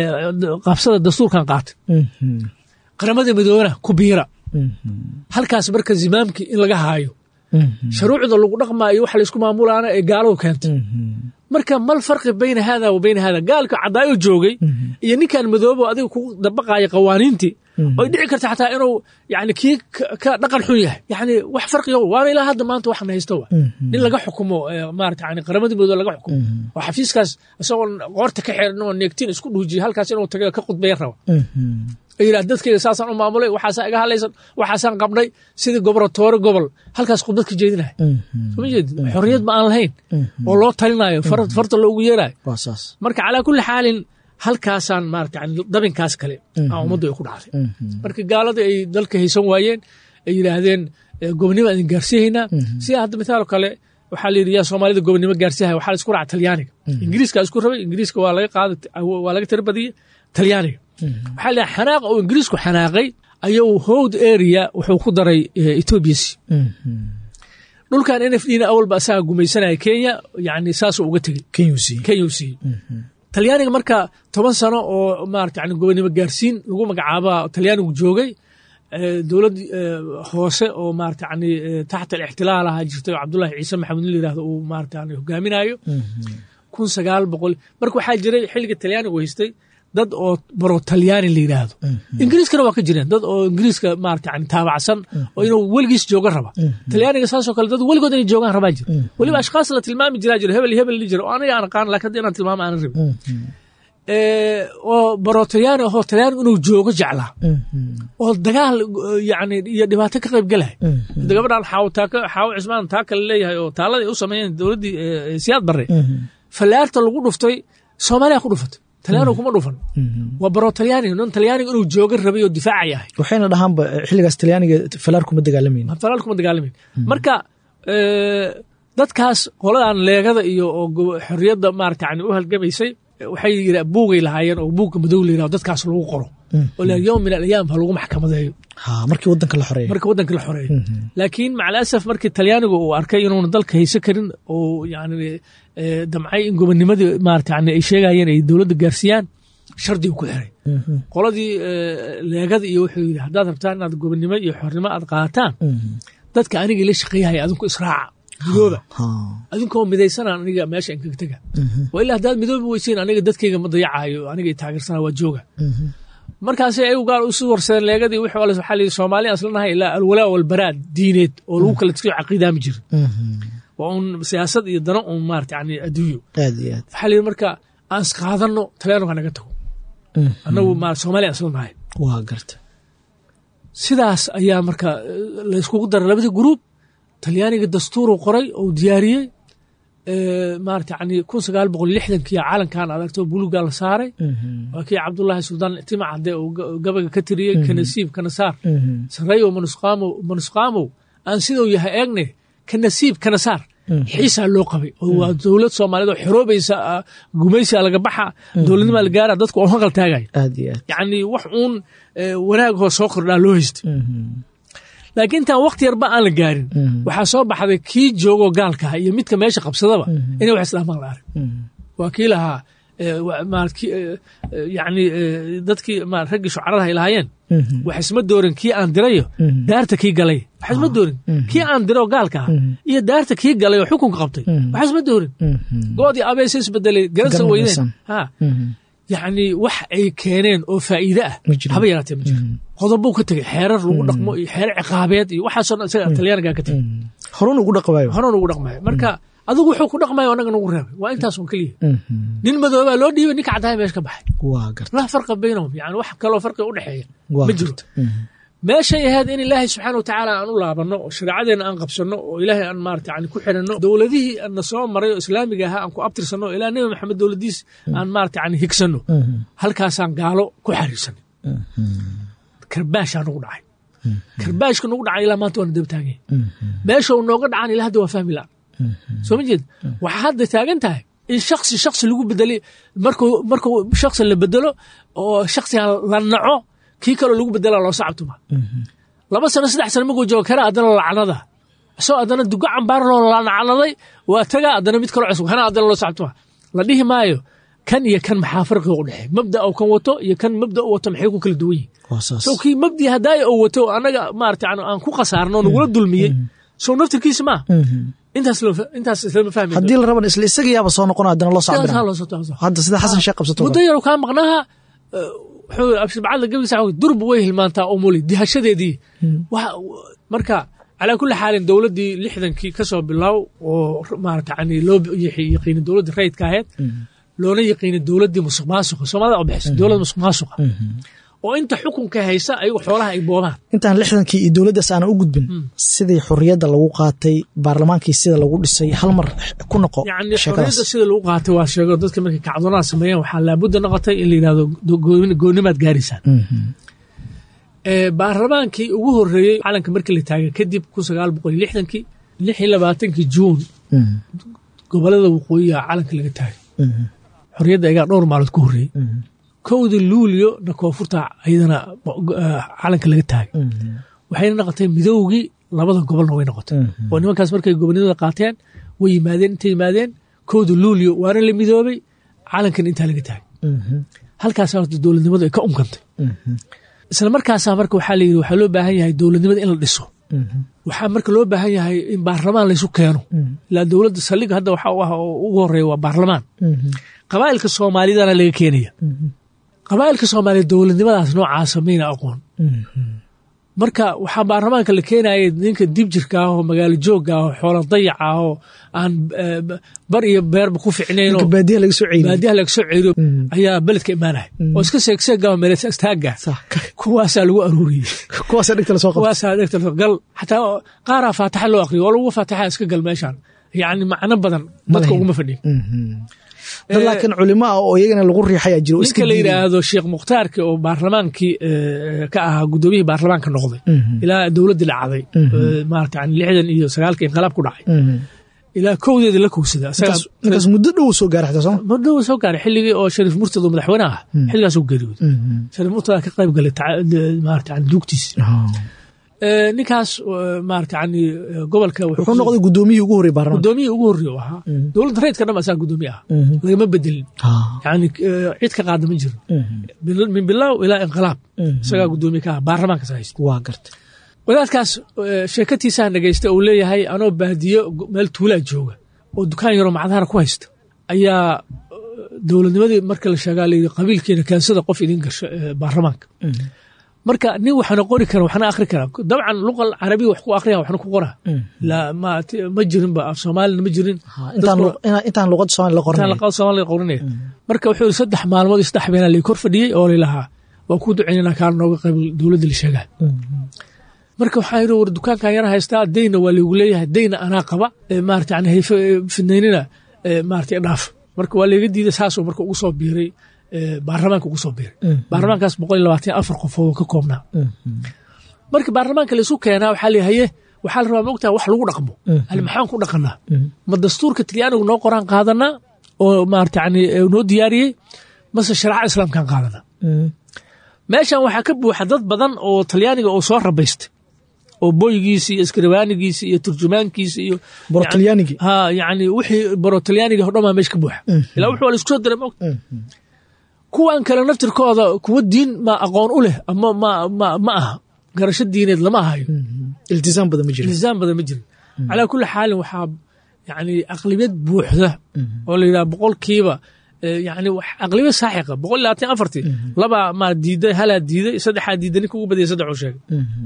qabsada dastuurkan qaatay qaramada midoobana ku biira halkaas marka zimaamkii in laga haayo sharuucda lagu dhaqmaayo waxa laysku maamulaana ee gaaladu keentay marka mal farqi bayna hada wa bayna hada gaalka cadaayo joogay iyo ninkan madoobo adiga kugu dabaqaaya qawaaniintii oy dhici karta xataa inuu yani kii ka dhaqan xun yahay yani wax farqiga waana ilaa hadda maanta waxan haysto wa nin laga xukumo maarata yani qaramada midoobe laga xukumo oo xafiiskaas isagoo qoorta ka xiran oo neegtiin isku dhuujiya halkaas inuu taga ka khudbaya raba yidhah dadkayga saasaan u maamulay waxaasaa iga hadlaysan waxaasaan qabnay sidii goboratoore gobol halkaas khudbad ka jeedinaya soma jeedi xorriyad ma aan lahayn oo loo talinayo farta loogu yeerayo marka calaa kulli xaalin halkaasaan maarata yani dabinkaas kale aa ummaddu ay ku dhacday marka gaalada ay dalka haysan waayeen ay yidhaahdeen gobonnimo aan idin gaarsiihaynaa sida hadda mitaaloo kale waxaa la yidhi yaa soomaalida gobonnimo gaarsiihaya waxaa la isku raaca talyaaniga ingiriiska isku rabay ingiriiska waa laga qaada waa laga tira badiyey talyaaniga waxaa la xanaaq oo ingiriisku xanaaqay ayuu howd area wuxuu ku daray ethoobiasi dhulkan n f dna awalba asaga gumaysanaya kenya yani saasuu uga tegey kenya u siiyey talyaaniga marka toban sano oo maarata yani gobonnimo gaarsiin lagu magacaaba talyaanigu joogay dowlad hoose oo maarata yani taxta alixtilaal ahaa jirtay oo cabdullahi ciise maxamed in la yirahdo uu maarata yani hogaaminayo kun sagaal boqol marka waxaa jiray xilliga talyaanigu haystay dad oo baro talyaani la yidhaahdo ingiriiskana waa ka jireen dad oo ingiriiska maarata yani taabacsan oo inuu weligiis jooga raba talyaaniga saasoo kale dad weligood inay joogaan rabaa jira weliba ashkaas la tilmaami jiraa jira hebel hebel li jira oo aniga aan aqaan lakin hadda inaan tilmaamo aanan rabin oo baro talyaani ahoo talyaani inuu joogo jeclaa oo dagaal yani iyo dhibaato ka qayb galay gabadhan xaawo taaka xaawo cismaan taa kale leeyahay oo taaladii u sameeyeen dowladdii siyaad barre fallaarta lagu dhuftay soomaaliya ku dhufatay talyaanigu kuma dhufan waa baro talyaaniga nin talyaaniga inuu jooga rabay oo difaacay ahay waxayna dhahaanba xilligaas talyaaniga falaar kuma dagaalamayn falaar kuma dagaalamayn marka dadkaas qoladan leegada iyo oo xorriyadda maarata yani u halgamaysay waxay yira buugay lahaayeen oo buugga madow la yirahdo dadkaas lagu qoro oo la yowm min alayaam ha lagu maxkamadeeyo markii wadanka la xoreeyo markii wadanka la xoreeyo laakiin maca alasaf markii talyaanigu uu arkay inuuna dalka haysan karin oo yani damcay in gobonnimadii maarata yani ay sheegayeen ay dowladda gaarsiiyaan shardigu ku xiray qoladii leegada iyo wuxuu yidhi haddaad rabtaan inaad gobonnimo iyo xornimo aad qaataan dadka anigii la shaqeeyahaya adinku israaca midooba adinkoo midaysanaan aniga meesha inkaga tega waa ilaa haddaad midoobi weysiin aniga dadkayga ma dayacayo aniga i taageersana waa jooga markaas ayagu gaal usu warsadeen leegadii wixii ale waxaa layidhi soomaali aan islanahay ilaa alwalaa walbaraad diineed oo lagu kala tiriyo caqiidaami jirin waa un siyaasad iyo dano un maarata yani adduunyo aad iyo aad waxaa layidhi marka aan isqaadanno talyaaniga naga tago annagu ma soomaaliya isla nahay waa garta sidaas ayaa marka eh, layskugu daray labadii gruub talyaaniga dastuuru qoray oo diyaariyey eh, maarata yani kun sagaal boqol lixdankii calankan adagto buluga la saaray waa kii cabdullaahi suldaan tima cadde oo ga- gabaga ka tiriyey kanasiib kanasaar sareeyo manusqaamow manusqaamow aan siduu yahay eegne kanasiib kanasaar xiisaa loo qabay oo waa dowlad soomaaliyeed oo xoroobaysa ah, gumaysiga laga baxa dowladnimaa la gaara dadku oo hanqal taagaya aad iyo aad yacni wax uun eh, wanaagoo soo kordhaa loo haystay laakiin intaan wakti yarba aan la gaarin waxaa soo baxday kii joogoo gaalkaha iyo midka meesha qabsadaba inay wax islaamaan la arag waa kii lahaa eh, wa- maarad kii, eh, eh, yacni eh, dadkii ma- raggii shucaradaha ay lahaayeen wax isma doorin kii aan dirayo daarta kii galay wax isma doorin kii aan diro gaalka ah iyo daarta kii galay oo xukunka qabtay wax isma doorin goodii abeese isbedelay garansa Garan weydeen maysan. ha yacni wax ay keeneen oo faa'iide ah Ma jiro. haba yaraatee ma jiro qodobuu ka tegey xeerar lagu dhaqmo iyo xeerar ciqaabeed iyo waxaasoo dhan isaga talyaanigaa ka tegey horun ugu dhaqabayo horena ugu dhaqmaya marka adigu wuxuu ku dhaqmaya annaga nagu reebay waa intaas un keliya nin madoobaa loo dhiibay ninka caddaaya meesha ka baxay waa garta laa farqa baynahum yani wax kaloo farqiga u dhexeeya Waa ma garta. jirto meeshay ahayd in ilaahay subxaana wa tacaala aan u laabanno oo shareecadeena aan qabsanno oo ilaahay aan maarata yani ku xiranno dowladihii na soo maray oo islaamiga ahaa aan ku abtirsanno oo ilaa nebi maxamed dowladiis aan maarata yani higsanno halkaasaan gaalo ku xariirsanay karbaashaa nagu dhacay karbaashka nagu dhacay ilaa maanta waana daba taaganya meesha uu nooga dhacan ilaa hadda waa fahmi la soo ma jeed waxaa hadda taagan tahay in shaksi shaksi lagu bedelay markuu markuu shaksi la bedelo oo shaksiga la naco kii kaloo lagu bedela loo sacabtuma laba sano saddex sano markuu joogo kara haddana lacnada isagoo haddana dugo cambaar loo lacnaday waa taga haddana mid kaloo cusub hana haddana loo sacabtuma la dhihi maayo kan iyo kan maxaa farqiga u dhexeey mabda uu kan wato iyo kan mabda u wato maxay ku kala duwan yihin waa saas sow kii mabdi haddaaya uu wato annaga maarata yani aan ku khasaarno oo nagula dulmiyey sow naftirkiisa maa intaas loo fa- intaas islama fahmi haddii la raban isla isagayaaba soo noqon haddana loo soo cabira hadda sida xasan sheekh qabsato muddo yar kaa maqnaaha eh, wuxuu abshibacadla gabigiisa wuxuu durba way hilmaantaa umuli dihashadeedii Waxa- marka calaa kulli xaalin dowladdii lixdankii ka soo bilow oo maarata yani loo yaqi- yaqiinay dowladdii rayidka ahayd loona yaqiinay dowladdii musuq maasuqa soomaalida oo bixisa dowladda musuq maasuqa oo inta xukunka haysa ayagu xoolaha ay boobaan intaan lixdankii iyo dowladdaas aanan u gudbin sidii xorriyadda lagu qaatay baarlamaankii sida lagu dhisay hal mar ku noqo yacni sheekadaas xorriyadda sida lagu qaatay waa sheego dadka markay kacdoonaha sameeyeen waxaa laabudda noqotay in la yidhahdo gooni- goonimaad gaaraysaan ee baarlamaankii ugu horreeyey calanka markii la taagay kadib kun sagaal boqol iyo lixdankii lix iyo labaatankii juun Mhm. gobolada waqooyiga calanka laga taagay Mhm. xorriyadda ayaa dhowr maalood ku horreeyey kowda luulyo na koonfurta ayadana eh, calanka laga taagay Mhm. waxayna noqotay midowgii labada gobolna way noqotay Mhm. oo nimankaas markay gobonimada qaateen way yimaadeen intay yimaadeen kowda luulyo waana la midoobay calankan intaa laga taagay Mhm. halkaasa horta dowladnimadu ay ka umkantay Mhm. isla markaasaa marka waxaa la yidhi waxaa loo baahan yahay dowladnimada in la dhiso Mhm. waxaa marka loo baahan yahay in baarlamaan laysu keeno ilaa dowladda saldhigga hadda waxaa u ah oo ugu horeeya waa baarlamaan Mhm. qabaa'ilka soomaalidana laga keenaya Mhm. qabaa'ilka soomaaliya dowladnimadaas noocaasa mayna aqoon Mhm. marka waxaa baarlamaanka la keenaya ninka dibjirka ah oo magaalo joogga ah oo xoola dayaca ah oo aan eh, bar iyo beerba ku ficnayn ninka oo baadiyaha laga soo ceyriyey baadiyaha laga soo ceeriyo Mm. ayaa beledka imaanaya oo iska seegseega meelesa istaaga Sax. kuwaasaa lagu aruuriyey kuwaasa dhigta lasoo qabta kuwaasaa dhegta gal xataa qaaraa faataxa loo aqriyo waa lagu faataxa iska gal meeshaan yacni macno badan dadka lahayn. uguma fadhiyo Mhm. dad laakiin culimo ah oo iyagana lagu riixayaa jiro oo iska ninka la diiday. yidhaahdo sheekh mukhtaarki oo baarlamaankii eh, ka ahaa gudoomiyihii baarlamaanka noqday Mhm. ilaa dowladdii dhacday Mhm. eh, maarata yani lixdan iyo sagaalka inqalaab ku dhacay Mhm. ilaa kowdeeda la kowsada ninkaas ninkaas muddo dhow soo gaaray xataa sooma muddo uu soo gaaray xilligii oo shariif murtad oo madaxweyne ah xilligaas uu geeriyooday Mhm. shariif murtad ka qayb galay taca- maarata yani duugtiisa Ah. Eh, ninkaas eh, maarata yani eh, gobolka wuxuu wuxuu noqday gudoomiyihii ugu horreeyey baarlamaanka gudoomiyii ugu horreeya u ahaa dowladda rayidka dhan asaa gudoomiye ah Mhm. lagama bedelin Ah. yani eh, cid ka qaada ma jiro Mhm. Bil- min bilow ilaa inqilaab Mhm. isagaa gudoomiye ka ah baarlamaankaas haysta waa gartay wadaadkaas eh, sheekatiisaa dhegaysta uu leeyahay anoo baadiyo go- meel tuulaa jooga oo dukaan yaroo macdahara ku haysta ayaa eh, dowladnimadii marka la sheegaa layidhi qabiilkiina keensada qof idin gasho eh, baarlamaanka marka nin waxna qori kara waxna akhri kara dabcan luqa carabiya wax ku akhriya waxna ku qora la ma ma jirinba af soomaalina ma jirin intaan lu- ina- intaan luqada soomaali la intaan qoranay laqada soomaaliga qorinaya marka wuxuu yidhi saddex maalmood iyo saddex beenaa lay kor fadhiyey oo lilahaa waa ku ducaynana kaa nooga qayb dowladda la sheegaa marka waxaa yidhi war dukaankan yara haystaa dayna waa laygu leeyahay dayna anaa qaba ee maarata yani hayfe ee fidnaynina ee maarata dhaaf marka waa layga diiday saasuu marka ugu soo biiray ee baarlamaanka ugu soo biiray baarlamaankaas boqol iyo labaatan iyo afar qofood oo ka koobnaa marka baarlamaanka laysu keenaa waxaa la haye waxaa la rabaa maogtaha wax lagu dhaqmo yani maxaan ku dhaqanaa ma dastuurka talyaanigu noo qoraan qaadanaa oo maarata yani ee noo diyaariyey mase shareeca islaamkaan qaadanaa meeshan waxaa ka buuxa dad badan oo talyaaniga oo soo rabaystay oo boygiisi iyo iskribaanigiisi iyo turjumaankiisi iyo boro talyaanigii ha yani wixii baro talyaaniga hodhamaa meesha ka buuxa ilaa wuxuu la isku soo diray maogta kuwan kale naftirkooda kuwa diin ma aqoon u leh ama ma ma ma aha garasho diineed lama ahayo iltisaam badan ma jiro iltisaam badan ma jirin calaa kulli xaalin waxaa yani aqlibiyad buuxda oo la yidhaha boqolkiiba eh, yani wax- aqlibiyad saaxiqa boqol iyo labaatan iyo afartii labaa ma diiday halaa diiday saddexaa diiday ninka ugu badiyay saddex uu sheegay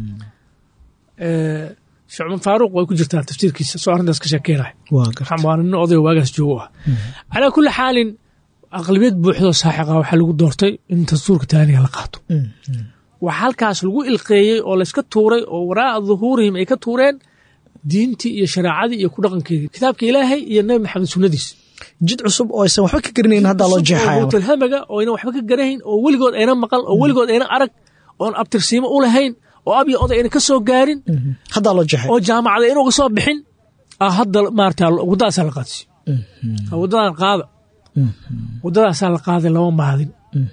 Eh, sheekh cumar faaruq way ku jirtaa tafsiirkiisa soo arrintaas ka sheekeynaya waa gar waxaan waa nin odayga waagaas joogo ah calaa kulli xaalin aqlibiyad buuxdoo saaxiqa waxaa lagu doortay in dastuurka taaniga la qaato waxaa halkaas lagu ilqeeyey oo layska tuuray oo waraa'a duhuurihim ay ka tuureen diintii iyo shareecadii iyo ku dhaqankeedii kitaabka ilaahay iyo nabi maxamed sunnadiis jid cusub oo aysan waxba ka garanayn haddaa loo jeexaya marka. mutalhamaga oo ayna waxba ka garahayn oo weligood ayna maqal oo weligood ayna arag oon abtirsiimo u lahayn oo ab iyo oday ayna ka soo gaarin haddaa loo jeexay oo jaamacada inuga soo bixin ah hadda maarata waddadaasaa la qaadsiyo waddadan qaada waddadaasaa la qaaday lama maadin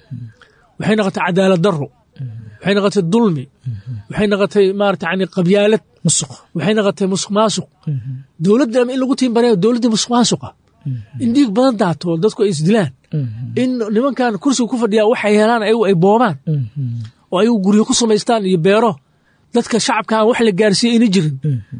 waxay noqotay cadaalad darro waxay noqotay dulmi waxay noqotay maarata yani qabyaalad musuq waxay noqotay musuq maasuq dowladda ama in lagu tiimbareeyo dowladda musuq maasuqa in dhiig badan daato oo dadku ay isdilaan in nimankan kursiga ku fadhiyaa waxay helaan ayagu ay boobaan oo ayagu guryo ku samaystaan iyo beero dadka shacabka aan wax la gaarsiiye ayna jirin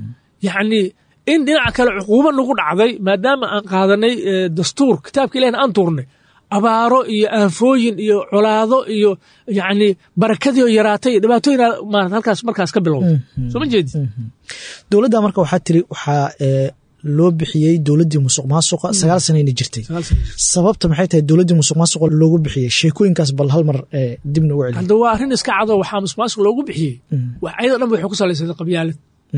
yacni in dhinaca kale cuquubo nagu dhacday maadaama aan qaadanay eh, dastuur kitaabka ilahina aan tuurnay abaaro iyo aanfooyin iyo colaado iyo yacni barakadii oo yaraatay iyo dhibaatooyin maarata halkaas markaas ka bilowday soo ma jeedi dowladda marka waxaa tiri waxaa ee, loo bixiyey dowladdii musuq maasuqa sagaal sanayna jirtay sagaal sano jir. sababta maxay tahay dowladdii musuq maasuqa loogu bixiyey sheekooyinkaas bal hal mar ee, dibna ugu celi hadda waa arrin iska cado waxaa musuqmaasuq loogu bixiyey wax ayada dhan waxay ku salaysan qabyaalad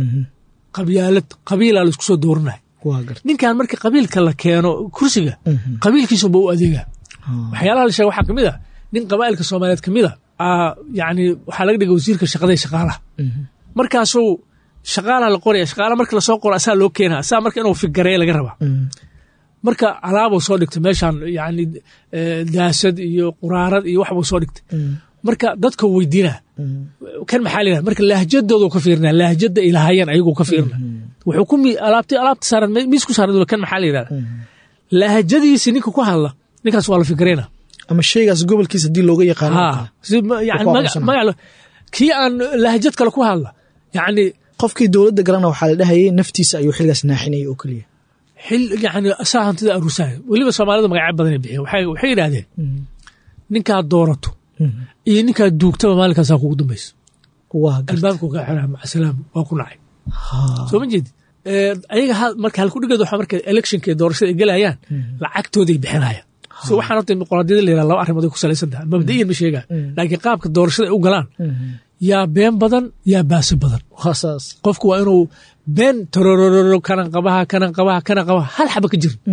qabyaalad qabiilaa laisku soo dooranaya waa garta ninkan marka qabiilka la keeno kursiga qabiilkiisuba u adeega waxyaalaha la sheega waxaa kamid a nin qabaa'ilka soomaaliyeed kamid a aa yani waxaa laga dhigay wasiirka shaqada iyo shaqaalaha markaasuu shaqaalaha la qoraya shaqaala marka lasoo qoro asaa loo keenaa asaa marka inuu figareeya laga rabaa marka alaabuu soo dhigtay meeshaan yani eh, daasad iyo quraarad iyo waxbuu soo dhigtay marka dadka weydiina kan maxaa la yidhaha marka lahjadoodu ka fiirina lahjada ay lahaayeen ayaguu ka fiirina wuxuu ku mi- alaabti alaabta saaran miis ku saaran kan maxaa la yidhahda lahjadiisi ninka ku hadla ninkaas waa la fikrayna ama sheygaas gobolkiisa haddii looga yaqaano oo ha kale. si ma- yani Ku maga- aqoonsana. magac lo- kii aan lahjad kale ku hadla yani qofkii dowladda galana waxaa la dhahayay naftiisa ayuu xilgaas naaxinayay oo keliya xil yani asaa hantida aruusaaya weliba soomaalida magacyo badanay bixiya waxay waxay yidhahdeen ninkaad doorato iyo ninkaad duugtaba maalinkaasaa kugu dambaysa waa garta albaabku ka xiraa macasalaam waa ku nacay Ha. soo ma jeedi ayaga ha- marka halkudhigeed waxaa marka electionka iyo doorashada ay gelayaan lacagtooday bixinayaan so waxaan horta dimuqraadiyada la yidhaha laba arrimood ay ku salaysan tahay mabda'iyan ma sheegaa laakiin qaabka doorashada ay u galaan yaa been badan yaa baasi badan waa saas qofku waa inuu been tororororo kanan qabaha kanan qabaha kanan qabaha hal xaba ka jirin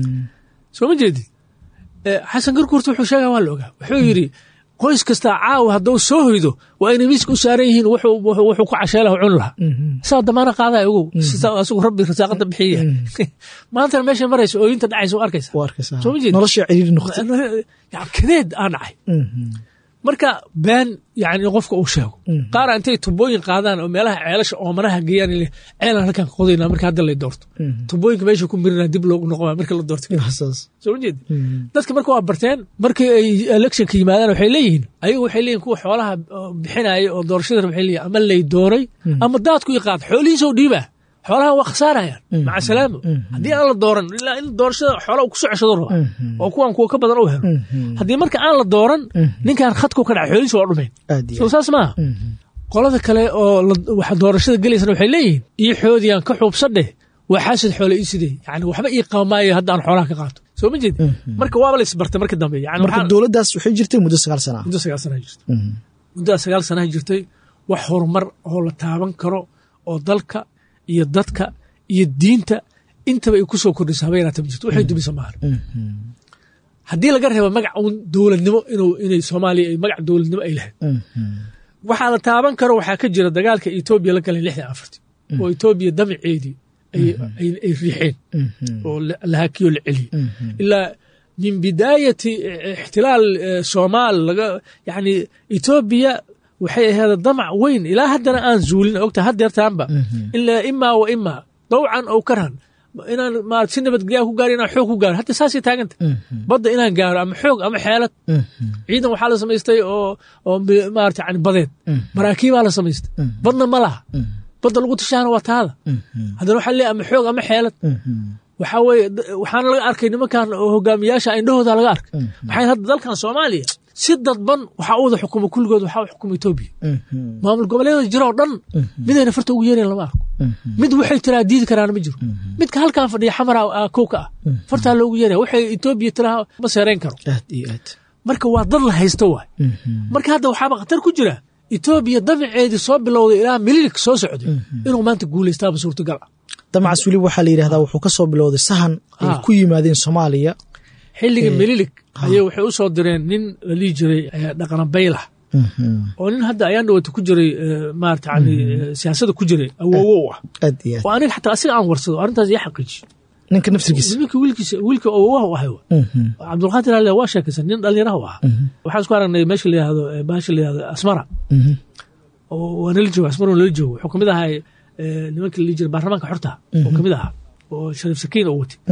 soo ma jeedi xasan garkuurta wuxuu sheegaa waa la ogaa wuxuu yidhi qoys kastaa caawa hadduu soo hoydo waa inay miiska u saaran yihiin wuxuu wuxuu- wuxuu ku cashee laha cuni lahaa saa damaana qaadaya ogow sidaa asigu rabbi rasaaqada bixiya maantana meesha maraysa ooyinta dhacaysa u arkaysa waa arkaysaa Soo ma jeedi? nolosha ciriiri noqotay yani kadeed aa dhacay marka been yani in qofka uu sheego qaara intay tubooyin qaadaan oo meelaha ceelasha oomanaha geeyaan ile ceelaan halkan ka qodayna marka hadda lay doorto tubooyinka meesha ku mirina dib loogu noqoma marka la doorto waa saas soo ma jeedi dadka marka waa barteen markii ay electionka yimaadaan waxay leeyihiin ayagu waxay leeyihin kuwa xoolaha oo bixinaya oo doorashada waxay leeyihin ama lay dooray ama daadku i qaad xoolihiisoo dhiibaa xoolahan waa khasaarayaan maca salaamo haddii aan la dooran ilaa in doorashada xoola uu kusoo ceshado raba oo kuwan kuwa ka badan u helo haddii marka aan la dooran ninkan khadku ka dhacay xoolihiisa waa dhumeen aad iyo soo saas maaha qolada kale oo la- waxa doorashada gelaysana waxay leeyihiin ii xoodiyaan ka xuubsadheh waa xaasid xoole ii sidee yani waxba ii qaamaayo hadda aan xoolaha ka qaato soo ma jeed marka waaba la isbartay marka dambe yani marka waxaa- dowladdaas waxay jirtay muddo sagaal sana ah muddo sagaal sanaha jirtay muddaa sagaal sanaha jirtay wax horumar oo la taaban karo oo dalka iyo dadka iyo diinta intaba ay ku soo kordhisa haba yaraata ma jirto waxay dumisa maahan haddii laga reebo magac uun dowladnimo inuu inay soomaaliya ay magac dowladnimo ay lahayd waxaa la taaban karo waxaa ka jira dagaalka etoobiya la galay lixdan afarti oo etoobiya damaceedii ay- ay ay riixeen oo la- la hakiyo la celiyey ilaa min bidaayati ixtilaal eh, soomaal laga yani etoobiya waxay ahayd damac weyn ilaa haddana aan zuulin ogta haddeertaanba ilaa imaa wa imaa dawcan ow karhan inaan ma si nabadgelyaa ku gaaro inaan xoog ku gaaro hadda saasay taaganta badda inaan gaaro ama xoog ama xeelad ciidan waxaa la samaystay oo oo mi- maarata yani badeed maraakiibaa la samaystay badna ma laha badda lagu tashaana waa taada haddana waxaa leeyahay ama xoog ama xeelad waxaa weeye d- waxaana laga arkay nimankan oo hogaamiyaasha indhahooda laga arkay maxay hadda dalkan soomaaliya si dadban waxaa u wada xukuma kulligood waxaa u xukuma etoobiya maamul goboleeda jira oo dhan midayna farta ugu yeerayn lama arko mid waxay tiraa diidi karaana ma jiro midka halkan fadhiya xamara ah, kow ka ah fartaa loogu yeeraya waxay etoobiya tiraa ma seerayn karo aad iyo aad marka waa dad la haysto waay marka hadda waxaaba khatar ku jira etoobiya damaceedii soo bilowday ilaa mililik soo socday inuu maanta guulaystaaba suurtagal ah damacaas weliba waxaa la yidhahdaa wuxuu ka soo bilowday sahan ay Ah. ku yimaadeen soomaaliya xilligii mililik ayay waxay u soo direen nin la dhihi jiray eh, dhaqana baylah oo nin hadda ayaan dhawata ku jiray eh, maarata yani eh, siyaasadda ku jiray awoowo u ah aad iyo aad oo aniga xataa asiga aan warsado arrintaas ii xaqiijiyo ninka naftirkiisa wiilka wiilkiisa wiilka awoowaha u ahay wa. cabdulqaadir ali waa sheekaysan nin dhalinyaraha u ahaa waxaan isku aragnay meesha la yihahdo eh, baasha la yihahdo asmara oo waa nala jooga asmara nala joogo wuxuu kamid ahaa eh, nimanka la dhihi jiray baarlamaanka xorta oo kamid ahaa oo shariif sakiin oo watay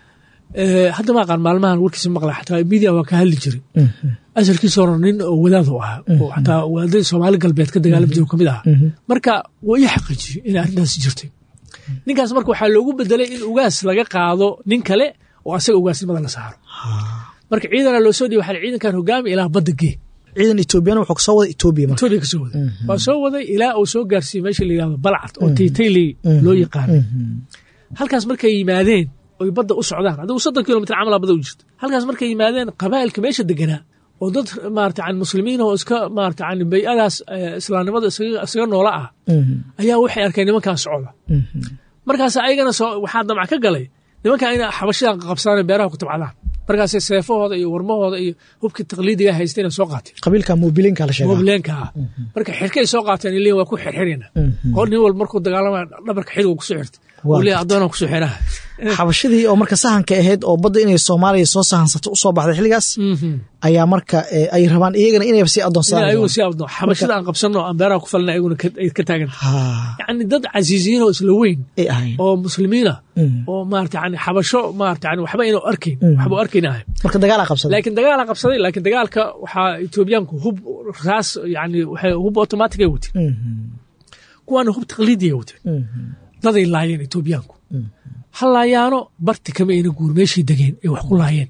Eh, hadda ma aqaan maalmahan warkiisa maqla xataa media waa ka hadli jiray asalkiisa hore nin oo wadaad u ahaa oo xataa wadaadadii soomaali galbeed ka dagaalami jiray oo kamid ahaa marka waa ii xaqiijiyey inay arrintaasi jirtay ninkaas marka waxaa loogu bedelay in ugaas laga qaado nin kale oo asaga ugaasnimada la saaro marka ciidana loo soo dhiiba waxaa la ciidankan hogaami ilaa badda gee ciidan etoobiyana wuxuu kasoo wada etoobiya marka etoobiya ka soo waday waa soo waday ilaa uu soo gaarsiiyey meesha la yihahdo balcad oo taytayley loo yaqaano halkaas markay yimaadeen oy badda u socdaan adigu soddon kilomitr camal badda u jirto halkaas markay yimaadeen qabaa'ilka meesha deganaa oo dad maarata yani muslimiin oo iska maarata yani bay-adaas eh, islaamnimada isaga isaga noola ah ayaa waxay arkeen nimankan socda markaas ayagana soo waxaa damac ka galay nimankan ina xabashidan qabsadaan beeraha ku tabcadaan markaasay seefahooda iyo warmahooda iyo hubkii taqliidiga haysteen soo qaateen qabiilka mobilinka la sheegaa mobleenka ah marka xirkay soo qaateen ilin waa ku xirxirina oo nin walba markuu dagaalamaya dhabarka xidhig kusoo xirta Waa uu leeyahay addoonaan kusoo xiraha xabashadii oo marka sahanka ahayd oo badda inay soomaaliya soo sahansato usoo baxday xilligaas ayaa marka eh, ay rabaan iyagana inay sii ina adoonsadaan ayagu si abdo xabashada aan qabsanno aan beeraha ku falna ayaguna ka- ay ka taaganta Ha, yacni dad casiisiyiin oo isla weyn ay ahayn oo muslimiina oo maarata yani xabasho maarata yani waxba inuu arkayn waxba u arkayn ahay marka dagaalaa qabsaday laakiin dagaalaa qabsaday laakiin dagaalka waxaa etoobiyaanku hub raas yani waxay hub automatic ay wateen kuwaana hub taqliidi ay wateen daday laayeen etoobiyaanku ha laayaano barti kama ayna guur meeshay degeen ay wax ku laayeen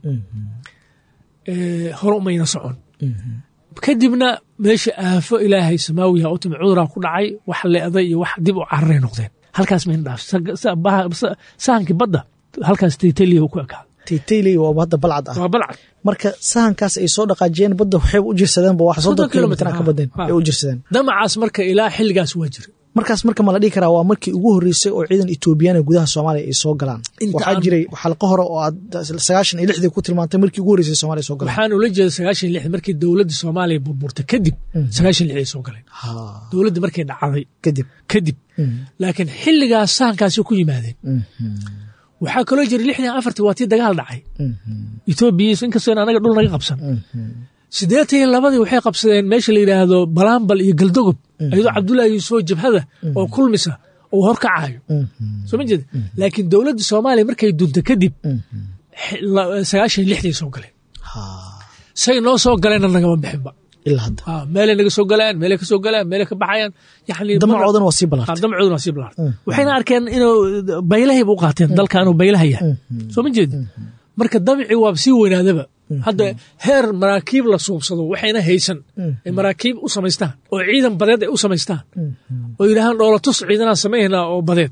Eh, hore umayna socon kadibna meesha aafo ilaahay samaawiha u timi cuduraa ku dhacay wax leeday iyo wax dib u cararay noqdeen halkaas mayna dhaaf sa- sa- bah- sa- sahankii badda halkaas taytaliya ku ekaa taytayley waa hadda balcad ah waa balcad marka sahankaas ay soo dhaqaajiyeen badda waxay u jirsadeen ba wax soddon Soddon kilomitr kilomitir, ka badeen ha, ha. ay u jirsadeen damacaas marka ilaa xilligaas waa jira markaas marka ma la dhihi karaa waa markii ugu horreysay oo ciidan etoobiyana gudaha soomaaliya ay soo galaan Inta waxaa aan- jiray xalqo hore oo aad sagaashan iyo lixdii ku tilmaantay markii ugu horreysay soomaaliya soo galaan waxaan ula jeeda sagaashan lix markii dowladda soomaaliya burburtay kadib sagaashan lix ay soo galeen Ha, dowladda markay dhacday kadib kadib laakiin xilligaas sahankaasi ku yimaadeen waxaa kaloo jira lixdan afartii waa tii dagaal dhacay etoobiya inkastoo in anaga dhul naga qabsan siddeetan iyo labadii waxay qabsadeen meesha la yidhaahdo balaambal iyo galdogob iyadoo cabdullaahi yuusufoo jabhada oo kulmisa oo horkacayo soo ma jeeda laakiin dowladda soomaaliya markay dunta kadib xi- la- sagaashan iyo lixday soo galeen Ha, say noo soo galeenna nagama bixinba ilaa hadda Ah, meelay naga soo galayaan meelay ka soo galayaan meelay ka baxayaan yani damacoodana waa sii Ah, ballaartay damcooduna waa sii bilaartay waxayna arkeen inuu baylahay u qaateen dalka inuu baylaha yahay soo ma jeedi marka damci waa sii weynaadaba hadda heer maraakiib la suubsado waxayna haysan ay maraakiib u samaystaan oo ciidan badeed ay u samaystaan oo yidhaahaan dhoolatus ciidanaan samaynaa oo badeed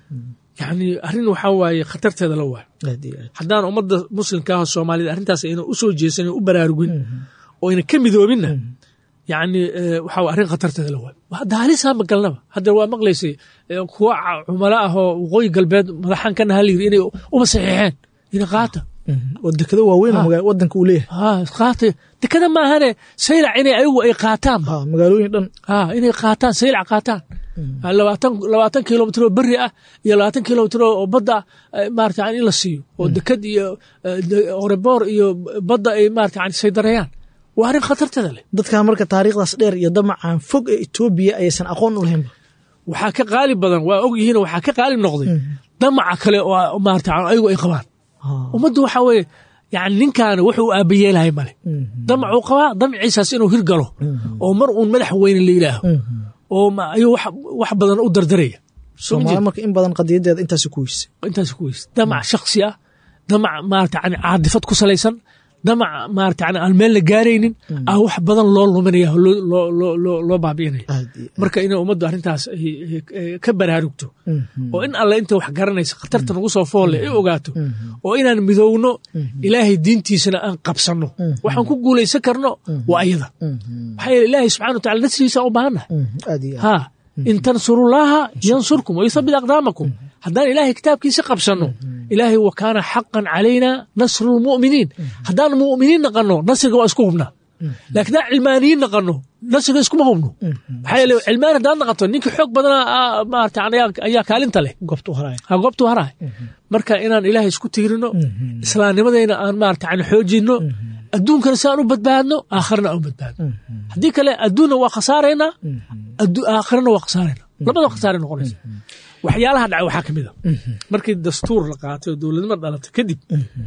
yani arrin waxaa waaye khatarteeda la waayo aad iyo aad haddaan ummadda muslimka ah soomaalida arrintaas ayna u soo jeesan u baraarugin oo ayna ka midoobinna yani eh, waxa waa arrin khatarteeda la waayo hadda halisaa magalnaba hadda waa maqlaysay eh, kuwa ca- cumalo ah oo waqooyi galbeed madaxan ka naha layiri inay uma saxiixeen ina qaata oo dekado waaweyn oo Ah. maga- wadanka uu leeyahay ha qaata dekada maahane saylac inay ayagu ay qaataan ha magaalooyin dhan ha inay qaataan saylac qaataan Ha, labaatan labaatan kilomitr oo beri ah iyo labaatan kilomitr oo badda ah eh, maarata yani in la siiyo oo dekad iyo eh, de- oreboor iyo badda ay maarata yani saydareeyaan waa arrin khatarteeda leh dadkan marka taariikhdaas dheer iyo damacan fog ee etoobiya aysan aqoon u lahaynba waxaa ka qaalib badan waa og yihiin waxaa ka qaalib noqday damaca kale oo maarata ayagu ay qabaan ummaddu waxaa weeye yani ninkaana wuxuu aabayeelahay male damacuu qabaa damciisaas inuu hirgalo oo mar uun madax weyne la yidhaaho oo ma- ayuu wax wax badan u dardaraya Soo ma jeed? soomaali marka in badan qadiyadeeda intaasi ku weysay intaas ku weyse damac shaksi ah damac maarata yani caadifad ku salaysan damac maarata yani aan meel la gaaraynin ah wax badan loo luminaya oo loo- loo- loo- loo- loo baabi'inaya aad iyo marka inay ummaddu arrintaas ay- ay- ay ka baraarugto oo in alle inta wax garanaysa khatarta nagu soo foolle ay ogaato oo inaan midowno ilaahay diintiisana aan qabsanno waxaan ku guulaysan karno waa ayada maxaa yeele ilaahay subxana wa tacala nasrigiisa u baahannahay aad iyo aad ha in tansurullaaha yansurkum wayuthabit aqdaamakum haddaan ilaahay kitaabkiisa qabsanno ilaahay wa kaana xaqan calayna nasru lmu'miniin haddaan mu'miniin naqanno nasriga waa isku hubnaa laakiin haddaan cilmaaniyiin naqanno nasriga iskuma hubno maxaa yeele cilmaan haddaan naqato ninkii xoog badanaa ah, maarata ayaa- ayaa kaalinta leh goobta u haraya ha goobtu haraay marka inaan ilaahay isku tiirino islaamnimadayna aan maarata yani xoojinno adduunkana si aan u badbaadno aakharna aan u badbaadno haddii kale adduunna waa khasaaraynaa addu- aakhirana waa khasaaraynaa labada khasaare noqonaysa waxyaalaha dhacay waxaa ka mid a markii dastuur la qaatay oo dowladnimo dhalatay kadib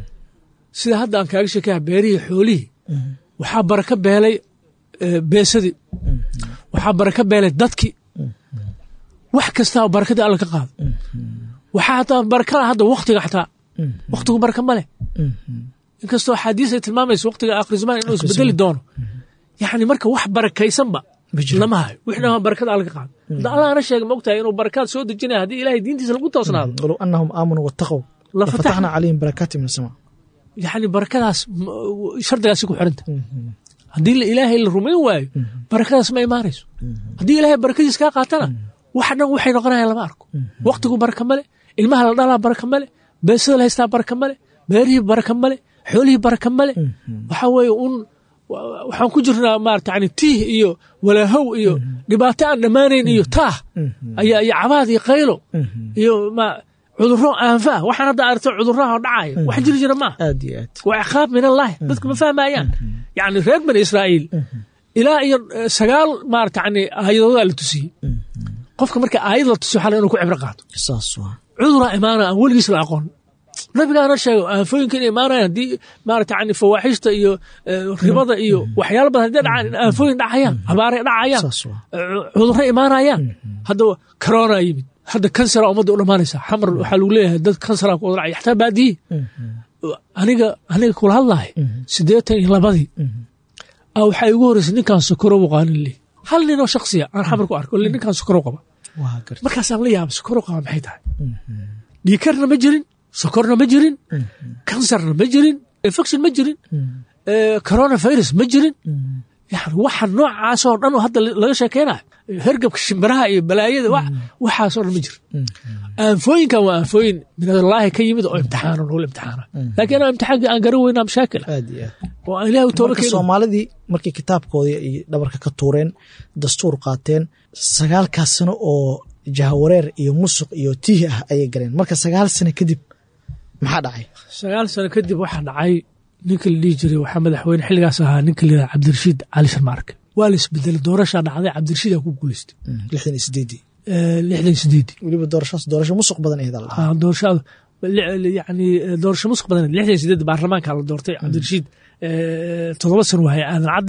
sida hadda aan kaaga sheekaya beerihii xoolihii waxaa baraka beelay eh, beesadii waxaa baraka beelay dadkii wax kastaa barakadii alla ka qaado waxaa hataa barakada hadda waktiga xataa waktigu baraka ma leh inkastoo axaadiis ay tilmaamayso waktiga aakhir zamaan inuu isbedeli doono yani marka wax barakaysanba lama hayo wixna barakada alla ka qaado hadda allahna sheega ma ogtahay inuu barakaad soo dejinaya haddii ilaahay diintiisa lagu toosnaado walow anahum aamanuu wattaqow La lafataxna calayhim barakaati min asamaa yani barakadaas m- shardigaasi ku xiranta haddii la- ilaahay la rumayn waayo barakadaas ma imaanayso haddii ilaahay barakadiis kaa qaatana wax dhan waxay noqonayaan lama arko waktigu baraka male ilmaha la dhalaa baraka male beesada la haystaa baraka male beerihii baraka male xoolihii baraka male waxaa weeye un wa- waxaan ku jirnaa maarata yani tiih iyo walaahow iyo dhibaato aan dhammaanayn iyo taah ayaa iyo cabaad iyo qaylo iyo ma cudurro aanfa ah waxaan hadda aragto cudurraha oo dhacaya wax jiri jira maaha aad iyo aad waa ciqaab min allahi dadku ma fahmayaan yani reer bani israa'iil ilaa iyo eh, sagaal maarata yani aayadoodaa la tusiyey qofka marka aayad la tusiyo waxaa la inuu ku cibro qaato saas waa cuduraa imaana aan weligiis la aqoon nabigaana sheego aafooyinka inay imaanayaan haddii maarata yani fawaaxishta iyo eh, ribada iyo waxyaalo badan haddii dhacaan in aafooyin dhacayaan abaaray dhacayaan saas waa cudurro imaanayaan hadda corona yimid hadda kansara ummadda u dhammaanaysa xamar waxaa lagu leeyahay dad kansara ku wadacay xataa baadiyi aniga aniga kula hadlahay siddeetan iyo labadii a waxaa igu horreysay ninkaan sokorow qaanin leh hal ninoo shaksiya aan xamar ku arko le ninkaan sokorow qaba waa garta markaasaan la yaaba sokorow qaba maxay tahay dhiikarna ma jirin sokorna ma jirin kansarna ma jirin infection ma jirin eh, coronavirus ma jirin yani waxa noocaasoo dhan oo hadda laga sheekeynayo hergabka shimbiraha iyo balaayada wa- waxaasoo dhan ma jiro aanfooyinkan waa aanfooyin minallaahi ka yimid oo imtixaano lagula imtixaana laakiin anaa imtixaanka aan garan weynaa mashaakil ah aad iyo aad oo aan ilaahu tooba marka keeno soomaalidii markay kitaabkoodii ay dhabarka ka tuureen dastuur qaateen sagaalkaas sano oo jahawareer iyo musuq iyo tiih ah ayay galeen marka sagaal sano kadib maxaa dhacay sagaal sano kadib waxaa dhacay ninka la dhihi jiray waxaa madaxweyne xilligaas ahaa ninka la yidhaha cabdirashiid cali sharmaarke waa la isbedelay doorashaa dhacday cabdirashiid aa ku guuleystay lixdan iyo sideedii Eh, lixdan iyo sideedii weliba doorashaas doorasho musuq badan ahayd alla Ah, doorashada li- yani eh, doorasho musuq badan lixdan iyo sideed baarlamaanka la doortay cabdirashiid eh, toddoba sano wahay aadan cadde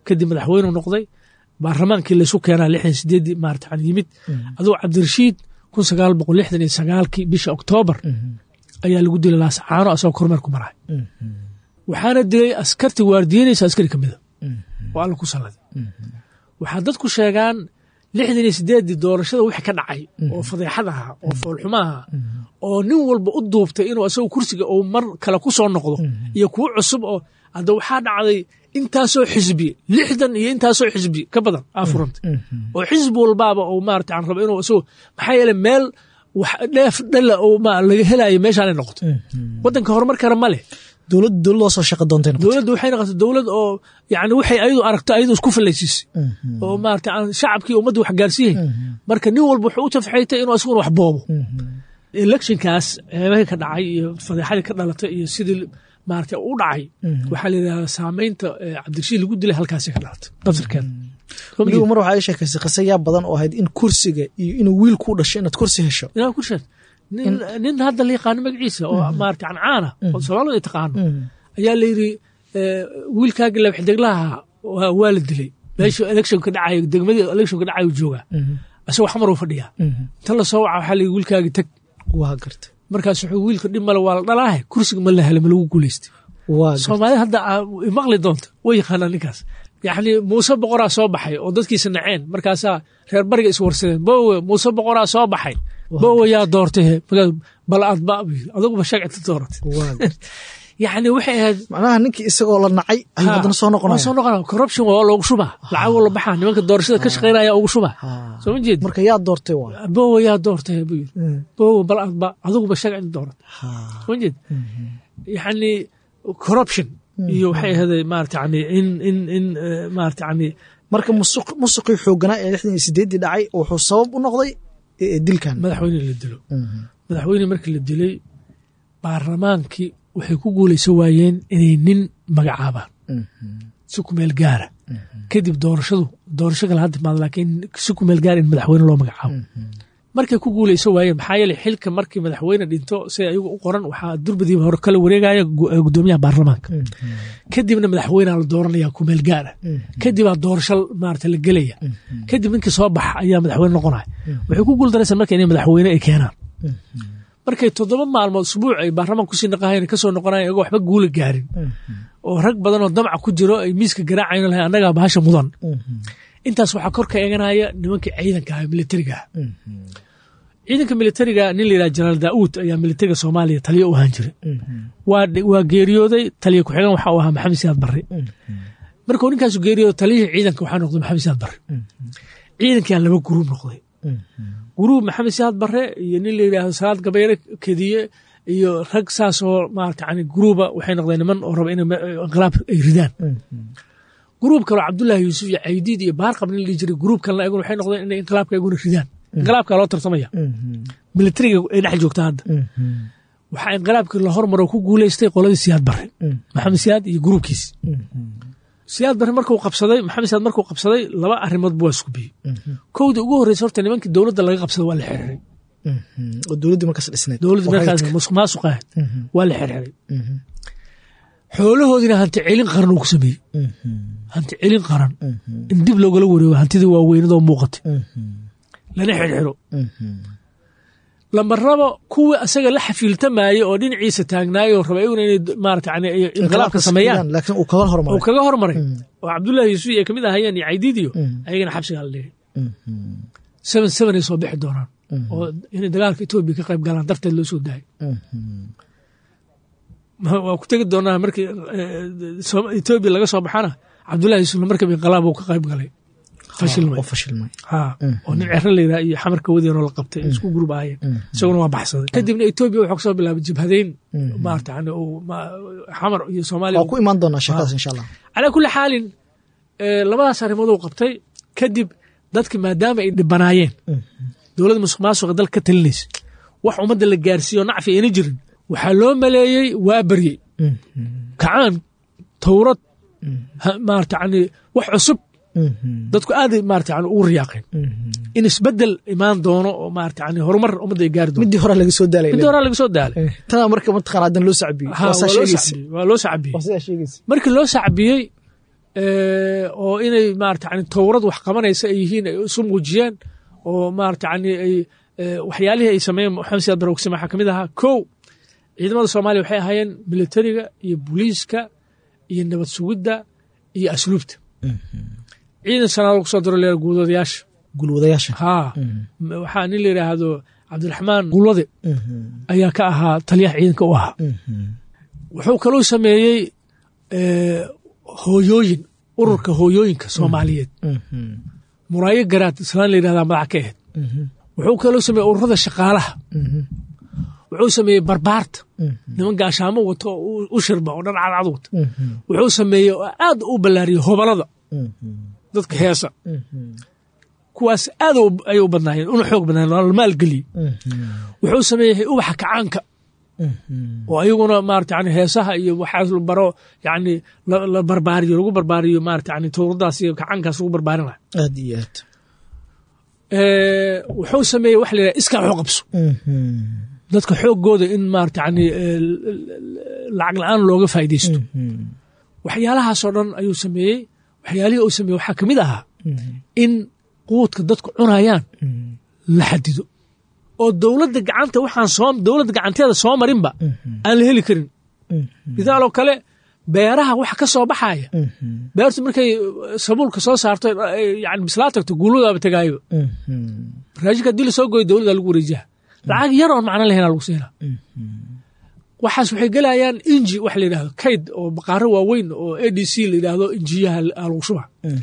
kadib madaxweyneu noqday baarlamaankii laysu keenaa lixdan sideedii maarata yimid aduu cabdirashiid kun sagaal boqol lixdan iyo sagaalkii bisha oktoobar ayaa lagu dilay laasacaano asagoo kormeer ku marahay waxaana dilay askarti waardiyenaysa askari ka mida oo alla ku salladay waxaa dadku sheegaan lixdan iyo sideeddii doorashada wixii ka dhacay oo fadeexad ahaa oo foolxumo ahaa oo nin walba u duubtay inuu asagoo kursiga uu mar kale ku soo noqdo iyo kuwo cusub oo hadda waxaa dhacday intaasoo xisbi lixdan iyo intaasoo xisbi ka badan aa furantay oo xisbi walbaaba uu maarata aan rabo inuu isagoo maxaa yeele meel wax dheef dhalla oo ma laga helayo meeshaanay noqoto waddanka horumar kale ma leh dowladda dowladoo soo shaqa doontay noqotay dowladda waxay noqotay dowlad oo yani waxay ayadu aragto ayadu isku fallaysiisay oo maarata aan shacabkii ummadda wax gaarsiiyey marka nin walba wuxuu u tafxaytay inuu asaguna wax boobo electionkaas ceebahii ka dhacay iyo fadeexadii ka dhalatay iyo sidii maarata u dhacay waxaa la yidhahdaa saamaynta cabdirashiid lagu dilay halkaasi ka dhalatay nafsirkeeda weliba mar waxaa ii sheekaysay qisa yaa badan oo ahayd in kursiga iyo inuu wiil kuu dhasho inaad kursi hesho inaa ku sheeg nin nin hadda la yaqaano magaciisa oo maarata cancaana oo soomaalida ay taqaano ayaa la yidhi wiilkaagii labaxdeglaha waa la dilay meesha electionka dhacayo degmadii electionka dhacayo joogaa asagoo xamar uu fadhiyaa inta la soo waca waxaa la yidhi wiilkaagii tag waa garta markaas wuxuu wiilka dhib male waa la dhalaahe kursiga ma la hele ma lagu guulaystay waa garta soomaalida hadda maqli doonta way yaqaanaa ninkaas yacni muuse boqoraa soo baxay oo dadkiisa naceen markaasaa reer bariga iswarsadeen bowe muuse boqoraa soo baxay bowe yaa doortay bal aad ba aduguba shagcita dooratay waa garta yacni waxay ahayd macnaha ninkii isagoo la nacay ayuu haddana soo waa noqonaya soo noqonaya corruption waa loogu shubaa lacag la baxaa nimanka doorashada ka shaqaynaya ugu shubaa soo ma jeed marka yaa doortay waa bowe yaa doortay buu yiri bowe bal aad ba aduguba shagcita dooratay soo ma jeed yacni corruption iyo waxay ahaday maarata yani in in in maarata yani marka musuq musuqii xooganaa ee lixdan iyo sideeddii dhacay wuxuu sabab u noqday eh, dilkan madaxweyne la dilo madaxweyne markii la dilay baarlamaankii waxay ku guulaysan waayeen inay nin magacaabaan si ku meel gaara kadib doorashadu doorasho kale hadda maad laakiin si ku meel gaara in madaxweyne loo magacaabo markay ku guulaysan waayeen maxaa yeelay xilka markii madaxweyne dhinto sida ayagu u qoran waxaa durbadiiba hore kala wareegaya gu- eh, gudoomiyaha baarlamaanka kadibna madaxweynea la dooranaya ku meel gaara kadibaa doorasho maarata la gelaya kadib ninkii soo baxa ayaa madaxweyne noqonaya waxay ku guuldaraysan marka inay madaxweyne ay keenaan markay toddoba maalmood usbuuc ay baarlamaan kusii naqahayn kasoo noqonayan iyagoo waxba guula gaarin oo rag badan oo damaca ku jiro ay miiska garaacayn lahayn annagaa bahasha mudan intaas waxaa kor ka eeganaya nimankii ciidanka ah militariga ah ciidanka militariga nin la yidhaha jenaraal daa'uud ayaa militariga soomaaliya taliyo u ahaan jiray waa dhi- waa geeriyooday taliya ku-xigan waxa uu ahaa maxamed siyaad barre markuu ninkaasu geeriyooday taliyihii ciidanka waxaa noqday maxamed siyaad barre ciidankiyaa laba guruub noqday guruub maxamed siyaad barre iyo nin la yidhaahdo salaad gabayre kediye iyo rag saas oo maarata yani guruuba waxay noqdeen niman oo raba inay me- inqilaab ay ridaan guruub kaloo cabdullaahi yuusuf iyo caydiid iyo baarqab nin la dhihi jiray guruub kalena ayaguna waxay noqdeen inay inqilaabka ayaguna ridaan inqilaabkaa loo tartamaya militariga ay dhex joogta hadda waxaa inqilaabkii la hormaro ku guuleystay qoladii siyaad barre maxamed siyaad iyo guruubkiisi siyaad barre markuu qabsaday maxamed siyaad markuu qabsaday laba arrimood bu waa isku biyey kowdii ugu horreysay horta nimankii dowladda laga qabsaday waa la xirxiray oo dowladdii markaas dhisnayd dowladda oo markaas rayidka. musuq maasuq ahayd waa la xirxiray xoolahoodiina hanti celin qaran uu ku sameeyey hanti celin qaran in dib loogala wareego hantidii waaweynadoo muuqatay lana xirxiro lama rabo kuwii asaga la xafiiltamaayey oo dhinaciisa taagnaayoo raba iyaguna inay maarata yani ay inqilaabka sameeyaan laakiin uu kaga uu hormaray kaga hormaray oo cabdullaahi yuusuf ay kamid ahayeen iyo caydiidiyo ayagana xabsigaa la dhigay seven seven ay soo bixi doonaan oo inay dagaalka etoobiya ka qayb galaan darteed loo soo daayay Ma- waa ku tegi doonaa markii eh, Soom- etoobiya laga soo baxana cabdullahi yuusuf markaba inqilaab uu ka qayb galay fashilmay oo fashilmay ha oo nin cero la yidhaha iyo xamarka wadeenoo la qabtay ay isku gurub ahayeen isaguna waa baxsaday kadibna etoobiya wuxuu kasoo bilaabay jabhadeyn maarata yani uu ma- xamar iyo soomaaliya waa ku imaan doonaa sheekadaas insha allah calaa kulli xaalin eh, labadaas arrimood uu qabtay kadib dadki maadaama ay dhibanaayeen dowladda musuq maasuqa dalka ka talinaysa wax ummadda la gaarsiiyo nacfi ayna jirin waxaa loo maleeyey waa baryey kacaan towrad ha- maarata yani wax cusub dadku aaday maarata yani ugu riyaaqeen in isbedel imaan doono oo maarata yani horumar ummadda ay gaari doonto midii hore laga soo daalay midda horaa laga soo daalay tanaa marka mataqaana haddana loo sacbiyey Ha, waa saa waa loo sheegaysa sacbiyey, waa loo sacbiyey waa sidaa sheegaysa markii loo sacbiyey oo inay maarata yani towrad wax qabanaysa ay yihiin ay isu muujiyeen oo maarata yani ay waxyaalihii ay sameeyeen maxamed siyaad bare ogsim waxaa ka mid ahaa kow ciidamada soomaaliya waxay ahaayeen militariga iyo booliiska iyo nabad sugidda iyo asluubta ciidan sanaad lagu soo diro leer guulwadayaasha gulwadayaasha haa waxaa nin la yidhaahdo cabdiraxmaan guulwade ayaa ka ahaa taliyaha ciidanka u ahaa wuxuu kaluu sameeyey hooyooyin ururka hooyooyinka soomaaliyeed muraayo garaad islaan la yidhahdaa madax ka ahayd wuxuu kaloo sameeyey ururada shaqaalaha wuxuu sameeyey barbaarta niman gaashaamo wato oo u shirba oo dhan cadcad wata wuxuu sameeyey oo aad u ballaariyey hobalada dadka heesa kuwaas aad ayay u badnaayeen una xoog badnaayeen waa la maalgeliyey wuxuu sameeyey ubaxa kacaanka oo ayaguna maarata yani heesaha iyo waxaas la baro yani la barbaariyo lagu barbaariyo maarata yani towradaas iyo kacaankaas lagu barbaarinaya aad iyo aad wuxuu sameeyey waxa la yidhaha iskaa waxu qabso dadka xooggooda in maarata yani lacag la-aan looga faa'iidaysto waxyaalahaasoo dhan ayuu sameeyey waxyaalihii uu sameeyey waxaa ka mid ahaa in quudka dadku cunayaan la xadido oo dowladda gacanta waxaan soo dowladda gacanteeda soo marinba aan la heli karin midaaloo kale beeraha waxa ka soo baxaya beertu markay sabuulka soo saarto yani bislaa tagto guuladaaba tegaayo raashinka haddii lasoo gooyo dowladda lagu wareejiha lacag yar oon macno lahayn lagu siinaa waxaas waxay gelayaan inji waxa la yidhahdo kayd oo baqaaro waaweyn oo a d c la yidhaahdo injiyaha lagu shuba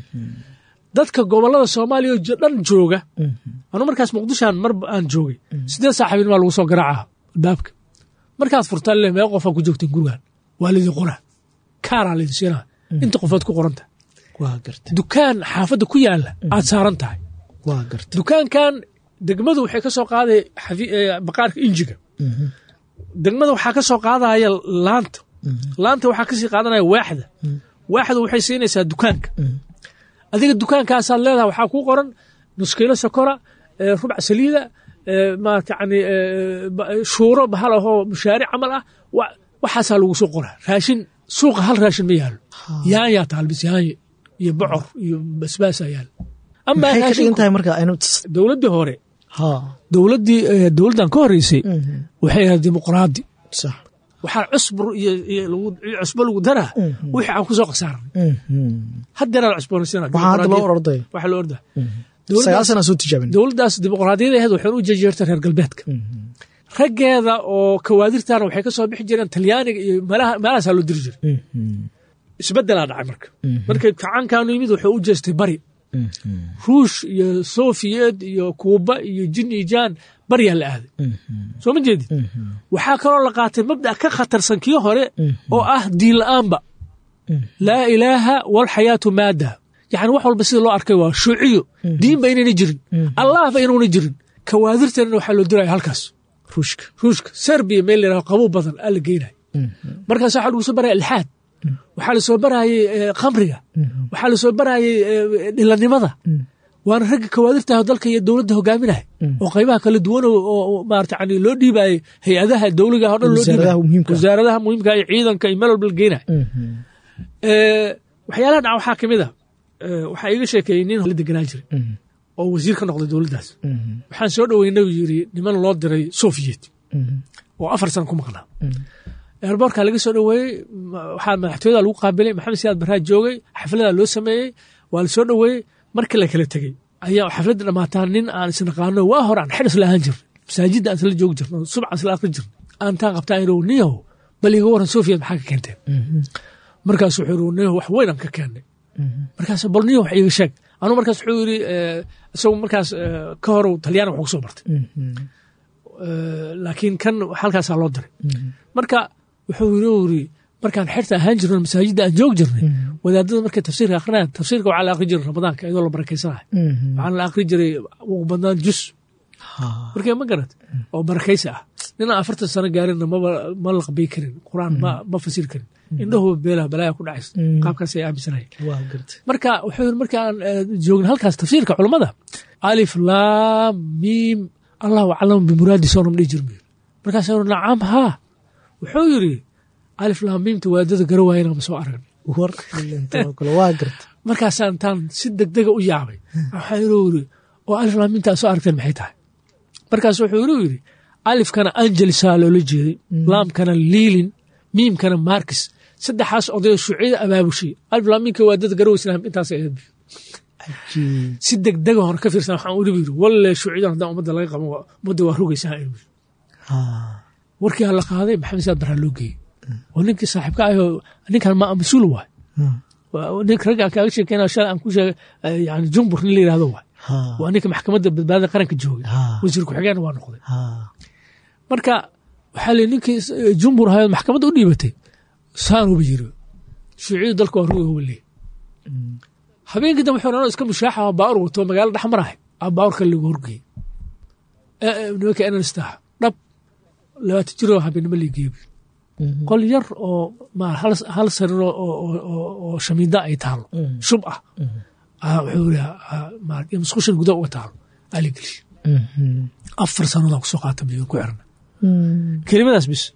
dadka gobolada soomaaliya oo dhan jooga anu markaas muqdishoan mar aan joogay sideed saaxiibin baa lagu soo garaaca albaabka markaad furtaan le mee qofaa ku joogteen gurigan waa laydin qoraa kaaraa laydin siinaa inta qofood ku qoranta waa garta dukaan xaafadda ku yaala aad saaran tahay waa garta dukaankan degmadu waxay ka soo qaaday baqaarka injiga degmada waxaa ka soo qaadaya laanta laanta waxaa kasii qaadanaya waaxda waaxda waxay siinaysaa dukaanka adiga dukaankaasaad leedahay waxaa kuu qoran nuskiilo sokora rubc saliida maarata yani shuuro bahal ahoo mushaaric camal ah waxaasaa lagu soo qoraa raashin suuqa hal raashin ma yaalo yaanyaa taalbis yaanye iyo bocor iyo basbaasaa yaalo maxay ka dhigan tahay marka aynu dowladdii hore ha dowladdii dowladdan ka horreysay waxay ahayd dimuqraadi sax waxaa cusbur iyo cusbo lagu daraa wixii aan ku soo khasaaranay haddeeraa la cusboonaysiina waxaa hadda loo orday waxaa loo ordaa sagaal sana soo tijaabin dowladdaas dimuqraadiyada ahayd waxay u jejeertay reer galbeedka raggeeda oo kawaadirtana waxay ka soo bixi jireen talyaaniga iyo meelahaasaa loo diri jiray isbeddelaa dhacay marka markay kacaankaanu yimid wuxuu u jeestay bari ruush iyo sofiyet iyo kuuba iyo jin iyo jaan baryaa la aaday soo ma jeedid waxaa kaloo la qaatay mabda' ka khatarsan kii hore oo ah diin la'aanba laa ilaaha walxayaatu maada yani wax walba sida loo arkay waa shuuciyo diinba inayna jirin allahba inuuna jirin kawaadirteenna waxaa loo diraya halkaas ruushka ruushka serbiya meel la yidhaho qabow badan aa la geynaya markaas waxaa lagu soo baraya ilxaad waxaa lasoo barayey khamriga waxaa lasoo barayey dhilanimada waana ragga kawaadirtaah dalka iyo dowladda hogaaminaya oo qaybaha kala duwan oo maarata yani loo dhiibayey hay-adaha dowliga o dhan loo dhiibay wasaaradaha muhiimka iyo ciidanka iyo meel walba la geenaya waxyaalaha dhaca waxaa ka mid a waxaa iiga sheekeeyey nin la deganaa jiray oo wasiir ka noqday dowladdaas waxaan soo dhoweynay yiri niman loo diray sofiyet oo afar sana ku maqnaa eerboorka laga soo dhoweeyey waxaa madaxtooyada lagu qaabilay maxamed siyaad barraa joogay xafladaa loo sameeyey waa la soo dhoweeyey markii la kala tegey ayaa xafladda dhamaataan nin aan isnaqaano waa hore aan xidhis la ahaan jirnay masaajidda aan isla joogi jirno subcan isla akri jirnay aan taa qabtaa inuu niyow bal iga waran sofiyad maxaa ka keenteen markaas wuxuu yiri niyow wax weyn aan ka keennay markaas bal niyow wax iiga sheeg anuu markaas wuxuu yiri isagu markaas ka horow talyaani wax ku soo bartay laakiin kan halkaasaa loo diray marka wuxuu yiri markaan xerta ahaan jirno masaajidda aan joog jirnay wadaadada markay tafsiirka akrinayaan tafsiirka waxaa la akri jiray ramadaanka iyadoo la barakaysanayo waxaana la akri jiray ugu badnaan jus markee ma garat oo barakaysi ah ninaan afartan sano gaarinna maba ma laqbay karin qur-aan ma ma fasiri karin indhahuba beelaha balaaya ku dhacaysa qaabkaas ay aaminsanaya marka wuxuu yiri markaan joogna halkaas tafsiirka culammada alif laam miim allahu aclamu bimuraadi soonam dhihi jirmi markaas nacam haa wuxuu yiri alif laam miimta waadada gara waayana ma soo aragna waa garta markaasaa intaan si degdega u yaabay waxaa inuu yiri oo alif laamintaa soo aragteen maxay tahay markaas wuxuu inuu yidhi alifkana angelisaa loola jeeday laamkana liilin miimkana markis saddexaas odayo shuuciyada abaabushay alif laaminka waa dad garow islaam intaas ahayd si degdega hore ka fiirsan waxaan uribi yiri walle shuuciyadan haddaan ummadda laga qaban ummadda waa rogaysaa inuu yiri warkii la qaaday maxamed saad baraa loo geeyey oo ninkii saaxiibka ahoo ninkan ma mas-uul waay ninka ragga kaaga sheekeyna shalay aan ku sheegay yani jumbur nin la yirahdo waay waa ninka maxkamadda badbaadada qaranka joogay wasiir ku-xigeen waa noqday marka waxaa lii ninkii jumbur ahayd maxkamadda u dhiibatay saanuba yiri shuuciyadu dalka waa ruga hubaley habeenkii dambe wuxuu iska mushaaxa baawur wato magaalo dhexmarahay a baawurka lagu horgeeyey nimanka enanistaha dhab labaatan jiroo habeenimo liigeebi qol yar oo hal sarir oo shamiida ay taalo shub ah wuxuu musqushan guda uga taalo aligelish afar sannadoon kusoo qaata biyo ku xirna kelimadaas bis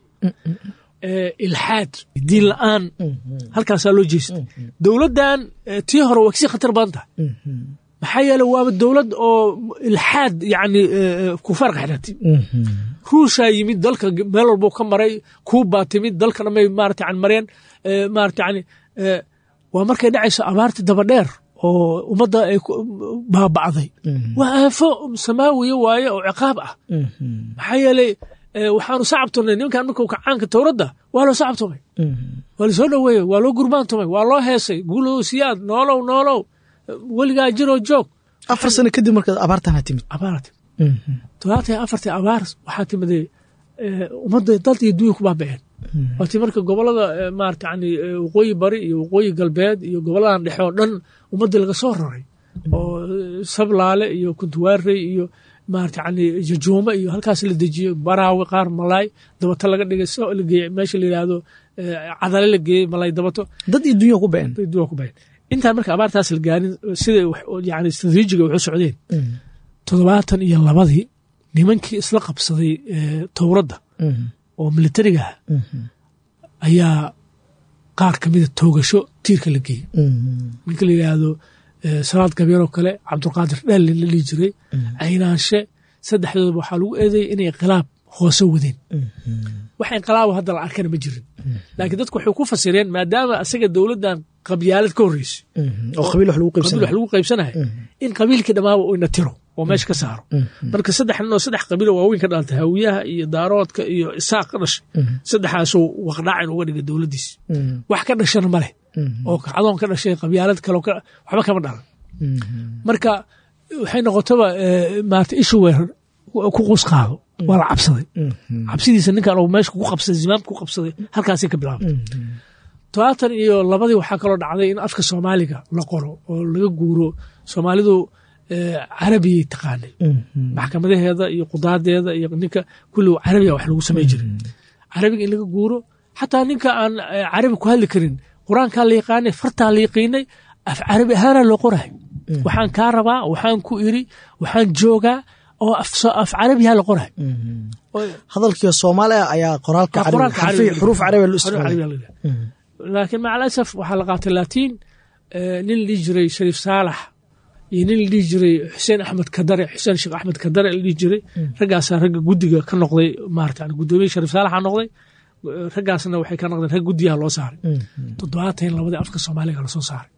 ilxaad diin la'aan halkaasaa loo jeestay dowladdan tii hore waa kasii khatar badan tahay maxaa yeele waaba dowlad oo ilxaad yani kufaarka xidhatay ruushaa yimid dalka meel walbuu ka maray kuubaa timid dalka dhamay maarata yani mareen maarata yani waa markay dhacayso abaartii dabadheer oo ummadda ay baaba'day waa aafo samaawiya waaye oo ciqaab ah maxaa yeeley waxaanu sacabtumnay nimankan markuu kacaanka towradda waa loo sacabtumay waa lasoo dhoweeyey waa loo gurbaantumay waa loo heesay guulow siyaad noolow noolow weligaa jiroo joog afar sano kadib markaad abaartana timid abaara timid todobaatan iyo afartii abaar waxaa timidee ummadda dad iyo dunya ku baaba'een waatii marka gobolada maarata yani waqooyi bari iyo waqooyi galbeed iyo goboladan dhexe oo dhan ummaddii laga soo raray oo sablaale iyo kuntuwaarey iyo maarata yani jajuumo iyo halkaas la dejiyo baraawi qaar malaay dabato laga dhigay so la geeyey meesha la yidhaahdo cadale la geeyey malaay dabato dad iyo dunya ku ba'een dunya ku ba'een intaan marka abaartaas la gaarin sida yani istraatiijiga waxu socdeen toddobaatan iyo labadii nimankii isla qabsaday towradda oo militariga ah ayaa qaar ka mida toogasho tiirka la geeyey ninka la yidhaahdo salaad gabyaroo kale cabdulqaadir dhaalle la dhihi jiray caynaanshe saddexdooda waxaa lagu eedeeyey inay inqilaab hoose wadeen wax inqilaabo hadda la arkana ma jirin laakiin dadku waxay ku fasireen maadaama asaga dowladdan qabyaalad ka horreysay oo qabiil wax lagu qabiil wax lagu qaybsanahay in qabiilkii dhammaaba uu ina tiro oo meesha ka saaro marka saddex nin oo saddex qabiilo waaweyn ka dhaltay hawiyaha iyo daaroodka iyo isaaq ka dhashay saddexaasuu waqdhaacin uga dhigay dowladdiisi wax ka dhashana ma leh oo kacdoon ka dhashay qabyaalad kale waxba kama dhalan marka waxay noqotaba maarata ishu weer ku qus qaado waa la cabsaday cabsidiisa ninkan uu meesha ku qabsaday zimaamka ku qabsaday halkaasay ka bilaabtay todobaatan iyo labadii waxaa kaloo dhacday in afka soomaaliga la qoro oo laga guuro soomaalidu carabiyay taqaanay maxkamadaheeda iyo qudaadeeda iyo ninka kulli carabiga wax lagu samay jiray carabiga in laga guuro xataa ninka aan carabi ku hadli karin qur-aankaa la yaqaanay fartaa la yaqiinay af carabi ahaanaa loo qorahay waxaan kaa rabaa waxaan ku iri waxaan joogaa oo af carabiha la qorahay hadalkii soomaaliya ayaa qoraalka xuruuf carabi loo isticmaalay laakiin maca alasaf waxaa la qaatay laatiin nin la dhihi jiray shariif saalax iyo nin la dhihi jiray xuseen axmed kadare xuseen sheekh axmed kadare la dhihi jiray raggaasaa ragga guddiga ka noqday maarata guddoomiye shariif saalaxa noqday raggaasna waxay ka noqdeen rag guddiyaha loo saaray toddobaatan labadii afka soomaaliga lasoo saaray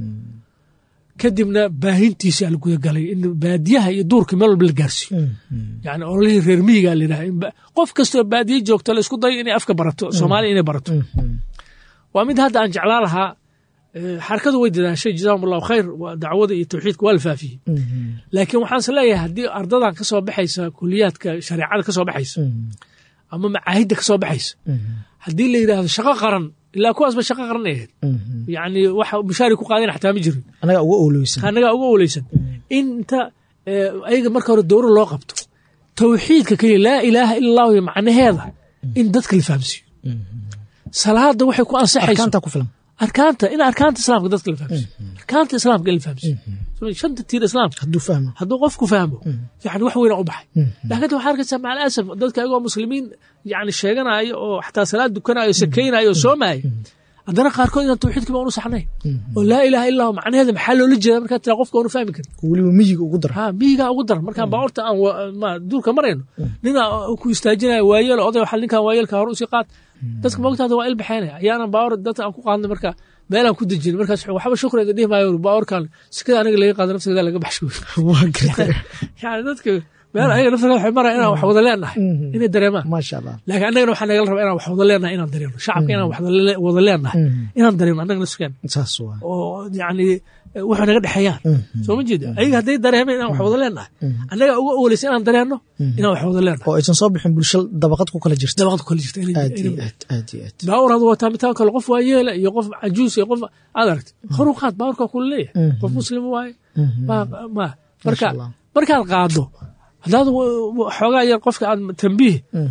kadibna baahintiisa la gudagalay in baadiyaha iyo duurka meel walba la gaarsiiyo yani ololihii reer miyiga la yidhaha qof kastoo baadiye joogto la isku dayo inay afka barato soomaaliya inay barato waa mid hadda aan jeclaa lahaa xarakadu way dadaashay jazaahum allahu khayr dacwada iyo tawxiidka waa la faafiyey laakiin waxaanse leeyahay haddii ardadan ka soo baxaysa kuliyaadka shareecada ka soo baxaysa ama macaahidda ka soo baxaysa haddii la yidhaahdo shaqo qaran ilaa kuwaasba shaqo qaran ay ahayd yani waxa mushaari ku qaadeen xataa ma jirin anagaa uga owleysan anagaa uga owleysan inta ayaga marka hore dowro loo qabto tawxiidka keliya laa ilaaha ila allahu iyo macnaheeda in dadka la fahamsiiyo salaada waxay ku ansaxayso arkaanta ku filan arkaanta in arkaanta islaamka dadka la fahamsiiyo arkaanta islaamka in la fahamsiiyo shanta tiir islaamka hadduu fahmo hadduu qofku fahmo yani wax weyna u baxay laakiin waxaa arkaysaa macal asaf dadka ayagoo muslimiin yani sheeganaayo oo xataa salaad dukanayo sakaynayo oo soomaayo haddana qaarkood inaan tawxiidkii ba unu saxnayn oo laa ilaaha illa hu macnaheeda maxaa loola jeeda markaa tira qofka unu fahmi karin weliba miyiga ugu dara ha miyigaa ugu daran markaan baabuurta aan wa- ma duurka marayno ninaa ku istaajinaya waayeel oday waxaa ninkan waayeelka hore usii qaad dadka mogtaada waa ilbaxaynaya ayaanan baawur dadka aan ku qaadnay marka meelaan ku dejin markaas wuxuu, waxba shukriga dhihi maayo baawurkan sikada aniga laga qaado nafsigeeda laga baxsho waa gartay yani dadka meel ayaga nafsigeeda waxay maraya inaan wax wada leenahay inay dareemaan maasha allah laakiin annagana waxaa nagala rabaa inaan wax wada leenahay inaan dareeno shacabka inaan wax wada- wada leenahay inaan dareeno annaga nafsigeena saas waa oo yani wuxuu naga dhexeeyaan soo ma jeeda ayaga hadday dareemeen inaan wax wada leenahay annaga uga ooleysa inaan dareenno inaan wax wada leenahay oo aysan soo bixin bulsho dabaqad ku kala jirta dabaqda kale jirta inay- aad iyo inay- aad aad iyo aad baawur had wataa mitaan kale qof waa yeela iyo qof cajuus iyo qof aad aragta horu qaad baawurka kula leeyahay qof muslim waaye ma- ma marka Allah. markaad qaado haddaad w- w- xoogaa yar qofka aad tambiih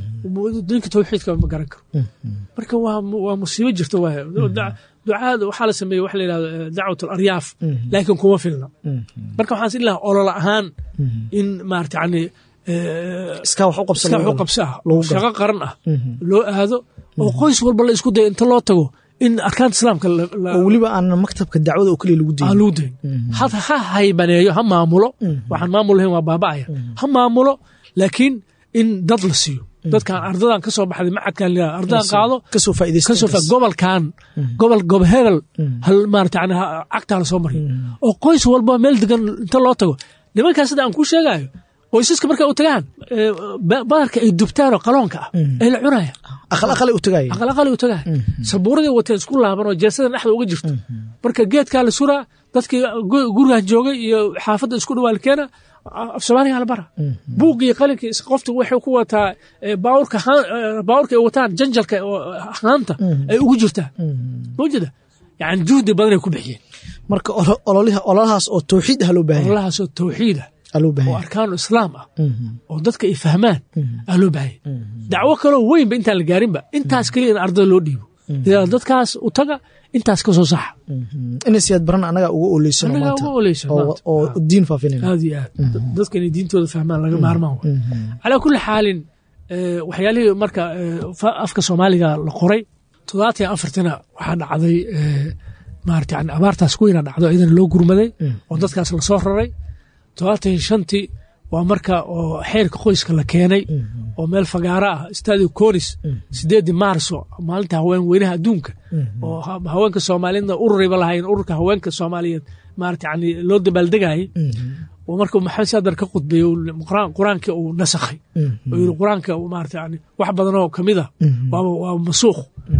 dinka tawxiidka ma garan karo marka waa mu- waa musiibo jirta waay Da- ducaada waxaa la sameeyey waxa la yidhahdo eh, dacwat alaryaaf laakiin kuma filna marka waxaan is ilaha olol ahaan in maarata yani eh, iskaa wax u qabsan iska lagu waxu qabsi ah lagu oo galo. shaqo qaran ah loo aado oo qoys walba la isku dayo inta loo tago in arkaanta islaamka la- la- oo weliba aan maktabka dacwada oo keliya lagu aan dayin lagu dayn ha ha haybaneeyo ha maamulo waxaan maamul lahayn waa baaba'aya ha maamulo laakiin in dad la siiyo dadkan ardadan ka soo baxday macadkan la yidhahdo ardadan qaado kasoo faa'iidaysta kasoo fa intaas. gobolkan gobol gob hebel hal maarata yani ha- cagtaa la soo mariyo oo qoys walba meel degan inta loo tago nimankaas sida aan kuu sheegayo qoysaska markay u tagaan eh, ba- badarka ay dubtaan oo qaloonka ah ay la cunaya aqal aqalay u tagaaya aqalaqali u tagaa sabuuradii wateen isku laaban oo jeesada dhexda uga jirto marka geedkaa la suraa dadkii gu- gurigan joogay iyo xaafadda isku dhawaal keena af soomaaliga la bara buuq iyo qalinkii is- qoftu waxay ku wataa eh, baawurka haan- eh, baawurka ay wataan janjalka oo haanta ay ugu jirtaa mawjada yani juhdi badanay ku bixiyeen marka olo- ololiha ololahaas oo tawxiid ah loo baahan yahay ololahaasoo tawxiida aa loo baahan oo yahay arkaanu islaam ah oo dadka ay fahmaan aa loo baahaya dacwo kaloo weynba intaan la gaarinba intaas keliya in ardada loo dhiibo idaa dadkaas u taga intaas ka soo saxa inay siyaad baran anagaa uga oleysan Annagaa uga oleysan oo maanta. oo diin faafinayna aad iyo aad dadka inay diintooda fahmaan laga maarmaan wa calaa kulli xaalin eh, waxyaalihii marka eh, fa- afka soomaaliga la qoray toddobaatan iyo afartina waxaa dhacday eh, maarata yani abaartaas ku weyna dhacdo iyadana loo gurmaday oo dadkaas lasoo raray toddobaatan iyo shantii waa marka oo xeerka qoyska la keenay oo meel fagaaro ah stadio conis sideedii maarso maalinta haween weynaha adduunka oo ha- haweenka soomaaliyeedna ururiba lahayn ururka haweenka soomaaliyeed maarata yani loo dabaaldegayay oo marka maxamed saadar ka khudbeeyey uu quraan- qur-aankii uu nasakhay oo yiri qur-aanka uu maarata yani wax badanoo kamid ah waaba waaba masuuq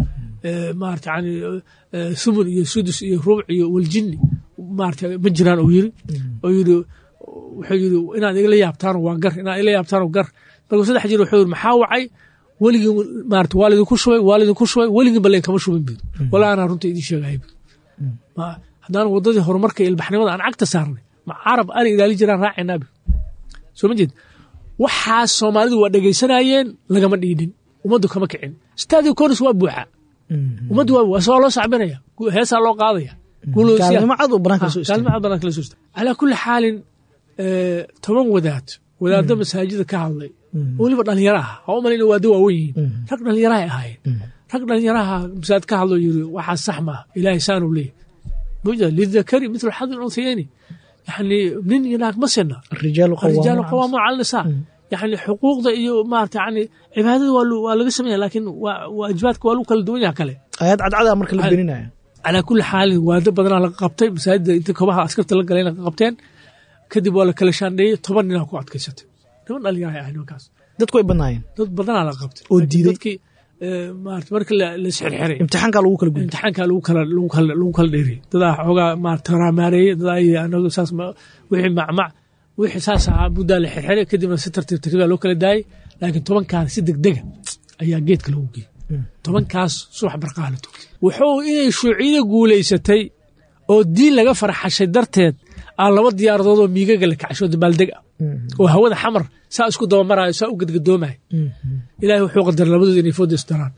Eh, maarata yani eh, thumun iyo sudus iyo rubuc iyo waljinni maarata ma jiraan uu yiri oo yiri wuxuu yiri inaad igala yaabtaan waa gar inaad igala yaabtaan gar markuu saddex jir wuxuu yiri maxaa wacay weligii maarata waa lidinku shubay waa lidinku shubay weligii baleen kama shubin bid walaa anaa runta idiin sheegaya bid Ma- haddaan wadadii horumarka iyo ilbaxnimada aan cagta saarnay ma carab ana ilaali jiraan raacaynaa bid soo ma jeed waxaas soomaalidu waa dhegaysanayeen lagama dhiidhin ummaddu kama kicin stadio conis waa buuxa ummaddu waa waa soo loo sacbinaya gu- heesaa loo qaadaya guulowsiyaa- gaalnimo cad oo banaanka soo kaalmo cad banaanka la soo istaagay calaa kulli xaalin eh, toban wadaad wadaaddo masaajida ka hadlay oo weliba dhalinyaro ah ha u malayna waado waawen yihiin rag dhalinyaraha ay ahaayeen rag dhalinyaraha masaajid ka hadloo yiri waxaa sax maaha ilaahay saanuu leeyahy mujda lidakari mitlu xadi lunsayeni yani nin iyo naag ma sina الرجال الرجال قوامون قوامون على النساء يعني حقوقda iyo maarata yani cibaadada waa lu- waa laga sameeya laakiin waa- waajibaadka waa lagu kala duwan yaha kale آيات cadcada marka la beninaya calaa kulli xaalin waado badanaa laga qabtay masaajida inta kobaha askarta la galayna ka qabteen kadib waa la kala shaandheeyey toban ninaa ku adkaysatay niman dhalinyaraha ahay nimankaas dadku way badnaayeen dad badanaa laga qabtay Oo Laakiin diiday. dadkii eh, maarata marka la la isxirxiray imtixaanka lagu kala gudbay imtixaanka lagu kala lagu kala lagu kala dheeriyey dadaa xoogaa maarata raamaareeyey dadaa iyo anagu saas ma wixii macmac wixii saas ahaa muddaa la xirxiray kadibna si tartiib tartiibaa loo kala daayey laakiin tobankaan si degdega ayaa geedka lagu geeyey tobankaas subax barqaha la tugtay wuxuu inay shuuciyada guulaysatay oo diin laga farxashay darteed aa laba diyaaradood oo miigaga la kacsho dabaaldeg ah oo hawada xamar saa isku dabamaraayo saa u gadgadoomayo ilaahay wuxuu qadaray labadooda inay fooda isdaraan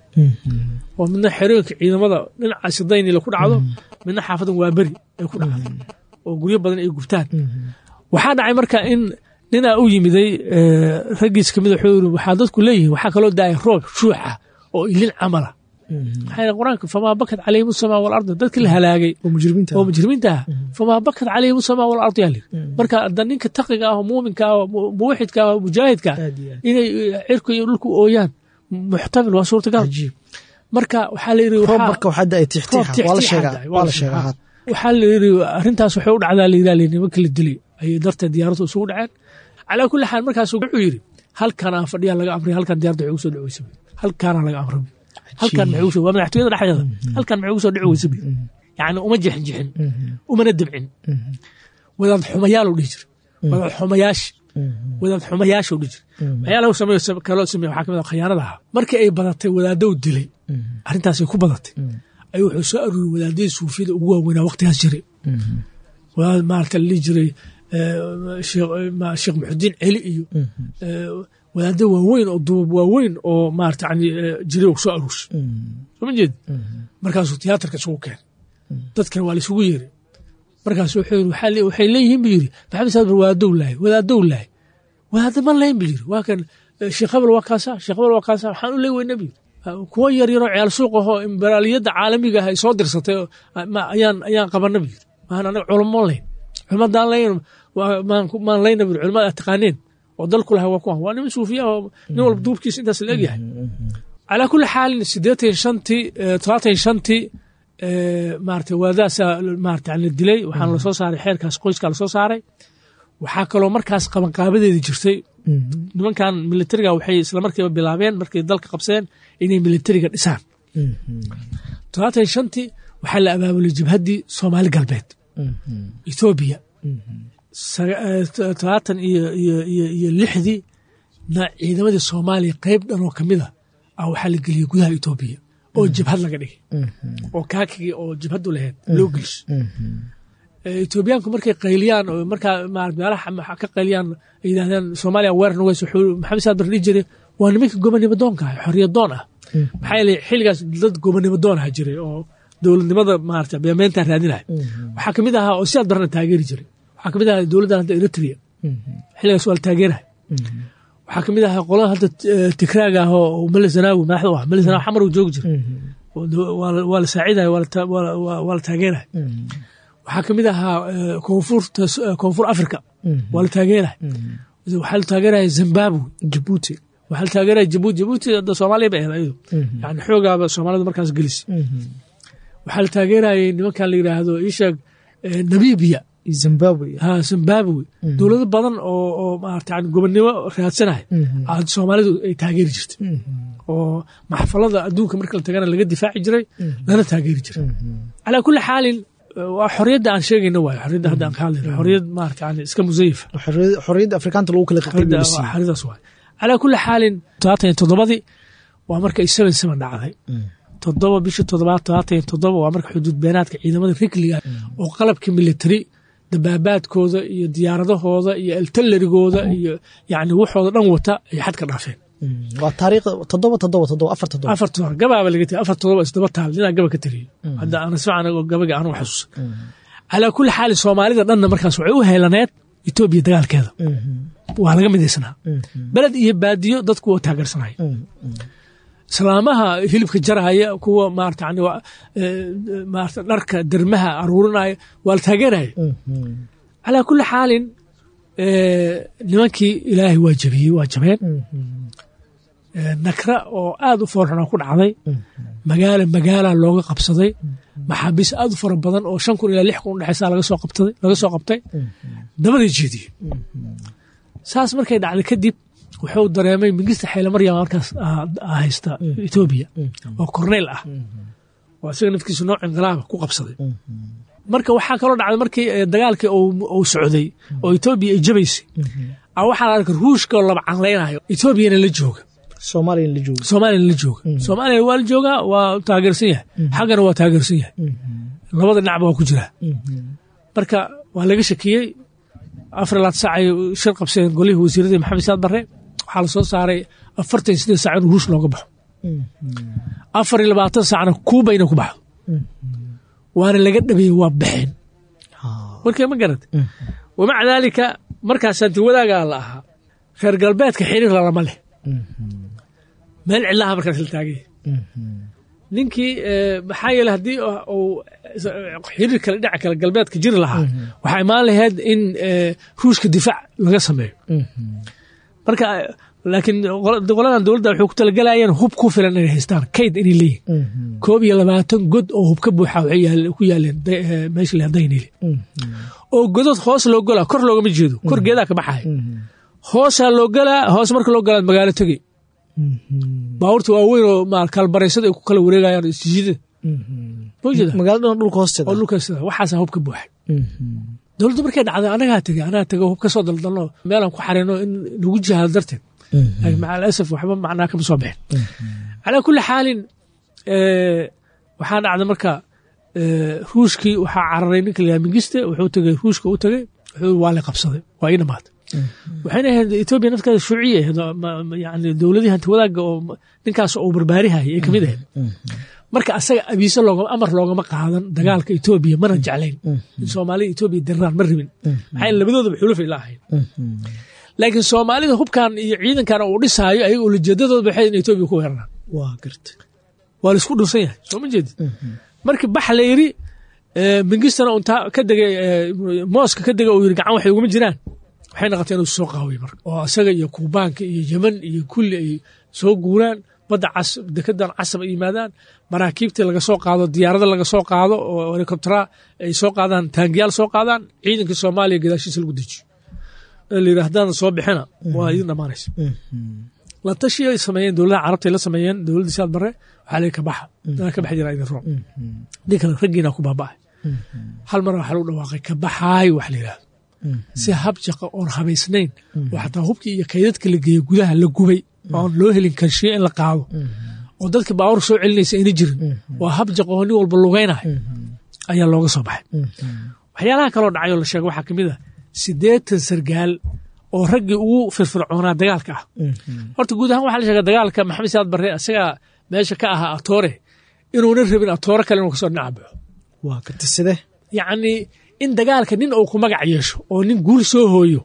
oo midna xerooyinka ciidamada dhinaca sidaynila ku dhacdo midna xaafadan waa beri ay ku dhacdo oo guryo badan ay gubtaan waxaa dhacay marka in ninaa u yimiday eh, raggiis kamid wuxuu yiri waxaa dadku leeyihiin waxaa kaloo daaya roob shuuxa oo ilin camala maxaa yeele qur-aanka famaa bakat calayhim usamaa walarda dadkii la halaagay oo mujrimiinta oo mujrimiinta ah famaa bakat calayhim usamaa walardi yaa layidhi marka hadda ninka taqiga ah oo muuminka ah oo mu- muwaxidka ah oo mujaahidka ah aad iyo aad inay cirku iyo dhulku ooyaan muxtamil waa suurtagal cajiib marka waxaa la yidhi roob waxaa- marka waxaa da-ay roob tixtiixa waa la tixtiixa sheegaa daay, waa la sheegaa had waxaa la yidhi arrintaas waxay u dhacdaa layidhaa li nimanka la dilay ayay darteed diyaaraddu isugu dhaceen calaa kulli xaal markaas wuxuu yidhi halkanaa fadhiyaa laga amray halkan diyaaradda waxay ugu soo dhici weysa buy. halkaanaa laga amray buy. halkan maxay ugu soo waa madaxtooyada dhexdeeda halkan maxay ugu soo dhici weysa buy. yacni uma jixin jixin umana debcin wadaad xumayaal u dhihi jira wadaad xumayaash wadaad xumayaasha u dhihi jira waxyaalaha uu sameeyo sam- kaloo sameeyo waxaa ka mid ah khiyaanada ahaa markii ay badatay wadaaddow dilay arrintaasay ku badatay ayuu wuxuu soo aruuriyey wadaadadii suufiyada ugu waaweynaa waqtigaas jiray wadaad maarata la dhihi jiray eh, sheekh ma- sheekh muxudiin celi iyo eh, wadaadda waaweyn oo duubab waaweyn oo maarata yani eh, jiray uu soo aruurshay soma jeed markaasuu tiyaatarka isugu keenay dadkana waa la isugu yeeray markaasu wuxuu yidhi waxaa le- waxay leeyihiin buu yidhi maxamed saad bar wadaaddow lahay wadaaddow lahay wadaadda ma lahayn buu yidhi waa kan eh, sheekh habel waa kaasa sheekh habel waa kaasa waxaan u leey weyna buu yidhi Ah, kuwa yar yaroo ciyaal suuq ahoo imberaaliyadda caalamiga ah ay soo dirsatay oo, ah, ma- ayaan ayaan qabana buu yidhi maan anaga culamo layn culimadaan layn waa- maan ku- maan layna buu yidhi culimada aad taqaaneen oo dalku lahay waa kuwan waa niman suufiya oo nin walba duubkiisa intaas la egyahay calaa kulli xaalin siddeetan shantii eh, todobaatan shantii eh, maarata waadaasaa maarata la dilay waxaana lasoo saaray xeerkaas qoyskaa lasoo saaray waxaa kaloo markaas qabanqaabadeedi jirtay nimankan militariga waxay isla markiiba bilaabeen markay dalka qabseen inay militariga dhisaan todobaatan shantii waxaa la abaabulay jabhaddii soomaali galbeed ethoobiya saga- eh, todobaatan iyo iyo iyo iyo lixdii na ciidamadii soomaaliya qayb dhan oo kamid a ah waxaa la geliyey gudaha etoobiya oo jabhad laga dhigay oo kaakigii oo jabhaddu lahayd loo geliso Eh, etoobiyaanku markay qayliyaan oo markaa ma- meelaha ma- ka qayliyaan ay yidhahdeen soomaaliya weerar nugeys wuxuu maxamed saad bar dhihi jiray waa nimanka gobonimo doonka ah xorriyad doon ah maxaa yeelay xilligaas dad gobonimo doon ah jiray oo dowladnimada maarata beemeentaa raadinaya waxaa kamid ahaa oo sidaad barna taageeri jiray waxaa kamid ahaa dowladdan hadda eritrea xilligaas waa la taageerahay waxaa kamid ahaa qolada hadda eh, tigraaga ah oo mele zanaawi madaxda u ah mele zanaawi xamar uu joogi jiray oo do- waa la- waa la saacidaya waa la ta- waa la- waa- waa la taageeraya waxaa kamid ahaa eh, koonfurta eh, koonfur africa waa la taageeraya waxaa la taageeraya zimbabwe jabuuti waxaa la taageeraya jabuuti jabuuti hadda soomaaliya bay ahayd ayadu yani xoogaaba soomaalida markaas gelisay waxaa la taageerayay nimankan la yidhaahdo isheeg eh, namibia zimbabwe ha zimbabwe dowlado badan oo oo maarata yani gobonnimo raadsanaya aad soomaalidu ay taageeri jirtay oo maxfalada adduunka marka la tagana laga difaaci jiray lana taageeri jiray calaa kulli xaalin eh, waa xorriyadda aan sheegayno waayo xorriyadda hadda aan ka hadlayno xorriyad maarata yani iska musayifa xorriyad- xorriyadda afrikaanta lagu kala xorriyadda waa qaybgelisiiyo xaridaas waay calaa kulli xaalin todobaatan iyo toddobadii waa marka ay seven seven dhacday toddoba bishii toddobaad todobaatan iyo toddoba waa marka xuduud beenaadka ciidamada rikliga oo qalabka military dabaabaadkooda iyo diyaaradahooda iyo eltalarigooda iyo yani waxooda dhan wata ay xadka dhaafeen waa taariikhda toddoba toddoba toddoba afar toddoba afar todoba gabaaba laga tegay afar todoba isdaba taal ninaa gaba ka tegay hadda aan isfacan oo gabaga aanu xasuusan calaa kulli xaali soomaalida dhanna markaas waxay u helaneed etoobiya dagaalkeeda waa laga midaysnaa beled iyo baadiyo dadku waa taageersanaya islaamaha hilibka jarhaya kuwa maarata yani waa, eh, maarata dharka dermaha aruurinaya waa la taageeraya calaa kulli xaalin eh, nimankii ilaahay waa jabiyey waa jabeen Eh, nakra oo aad u foorxuna ku dhacday magaala magaala looga qabsaday maxaabiis aad u fara badan oo shan kun ilaa lix kun udhexaysa laga soo qabtaday laga soo qabtay dabaday jeediyey saas markay dhacday kadib wuxuu dareemay mingista xayle maryam markaas ah- ah haysta etoobiya oo korneyl ah oo isaga nafkiisu nooc inqilaaba ku qabsaday marka waxaa kaloo dhacday markii eh, dagaalkii uu- uu socday oo etoobiya ay jabaysay a waxaa la arkay ruushkaoo laba canlaynayo etoobiyana la jooga soomaaliya la jooga soomaaliyana la jooga soomaaliya waa la joogaa waa taageersan yahay xaggana waa taageersan yahay labada dhinacba waa ku jiraa marka waa laga shakiyey afar laad sac ay shir qabseen golihii wasiiradii maxamed saad barre waxaa la soo saaray afartan iyo sideed sac in ruush looga baxo afar iyo labaatan sacna kuuba inay ku baxdo waana laga dhabeeyey waa baxeen warkee ma garad wamaca daalika markaas hanti wadaagaa la ahaa reer galbeedka xiriir lalama leh meel cidlaha markaas la taagay ninkii maxaa yeele haddii uu xiriir kale dhinaca kale galbeedka jiri lahaa waxaa imaan lahayd in ruushka difaac laga sameeyo marka laakiin qoladan dowladda waxay ku talagalayeen hub ku filan inay haystaan kayd inay leeyihin koob iyo labaatan god oo hub ka buuxa waxay ku yaaleen meesha la daynile oo godod hoos loo golaa kor loogama jeedo kor geedaa ka baxaya hoosaa loo galaa hoos marka loo galaa magaalo tegey baabuurta waaweyn oo kalbaraysada ay ku kala wareegayaan isjiida magaalada dhulka hoosteeda oo dhulka hoosteeda waxaasaa hub ka buuxay dowladdu markay dhacday anagaa tegey anagaa tegey hub ka soo daldalno meelaan ku xarino in lagu jihaado darteed laakiin maca alasaf waxba macnaa kama soo bixin calaa kulli xaalin waxaa dhacday marka ruushkii waxaa cararay ninka la mingiste wuxuu tegey ruushka u tegey wuxuu waa la qabsaday waa ii dhamaatay waxayna ahayd etoobiya nafteeda shuuciya ahayd yani dowladihii hanti wadaagga oo ninkaas uu barbaarihayay ay kamid ahayd marka asaga abiise loogama amar loogama qaadan dagaalka etoobiya mana jeclayn in soomaalida etoobiya dirraan ma rabin maxaa labadoodaba xulufay la ahayn laakiin soomaalida hubkan iyo ciidankan uu dhisaayo ayaga ulajeedadoodba waxay in etoobiya ku weeraraan waa garta waa laisku dhunsan yahay soo ma jeedid marka bax la yidhi mingistana untaa ka degay mooska ka dega uu yidhi gacan waxay uguma jiraan waxay noqotay inuu soo qaawiy marka oo isaga iyo kuubaanka iyo yeman iyo kulli ay soo guuraan badda cas dekedan casab ay yimaadaan maraakiibtii laga soo qaado diyaarada laga soo qaado oo helikobtera ay soo qaadaan taangiyaal soo qaadaan ciidankii soomaaliya gadaashiisa lagu dejiyo la yidhi haddaadan soo bixina waa idin dhammaanaysa la tashi ay sameeyeen dowladaha carabta la sameeyeen dowladda siaad bare waxaa leeyahy kabaxa dana ka baxi jira idin roon nin kale raggiina ku baaba'ay hal mar waxaa lagu dhawaaqay kabaxaay wax la yidhahdo si habjaqa oon habaysnayn oo xataa hubkii iyo kaydadka la geeyo gudaha la gubay oon loo helin karshiye in la qaado oo dadka baawur soo celinaysa ayna jirin waa habjaqa oo nin walba lugaynayo ayaa looga soo baxay waxyaalaha kaloo dhacay oo la sheegay waxaa ka mid ah siddeetan sargaal oo raggii ugu firfircoonaa dagaalka ah horta guud ahaan waxaa la sheega dagaalka maxamed saad barre isagaa meesha ka ahaa atoore inuuna rabin atoore kale inuu kasoo dhinaca baxo waa karti side yacni in dagaalka nin uu ku magac yeesho oo nin guul soo hooyo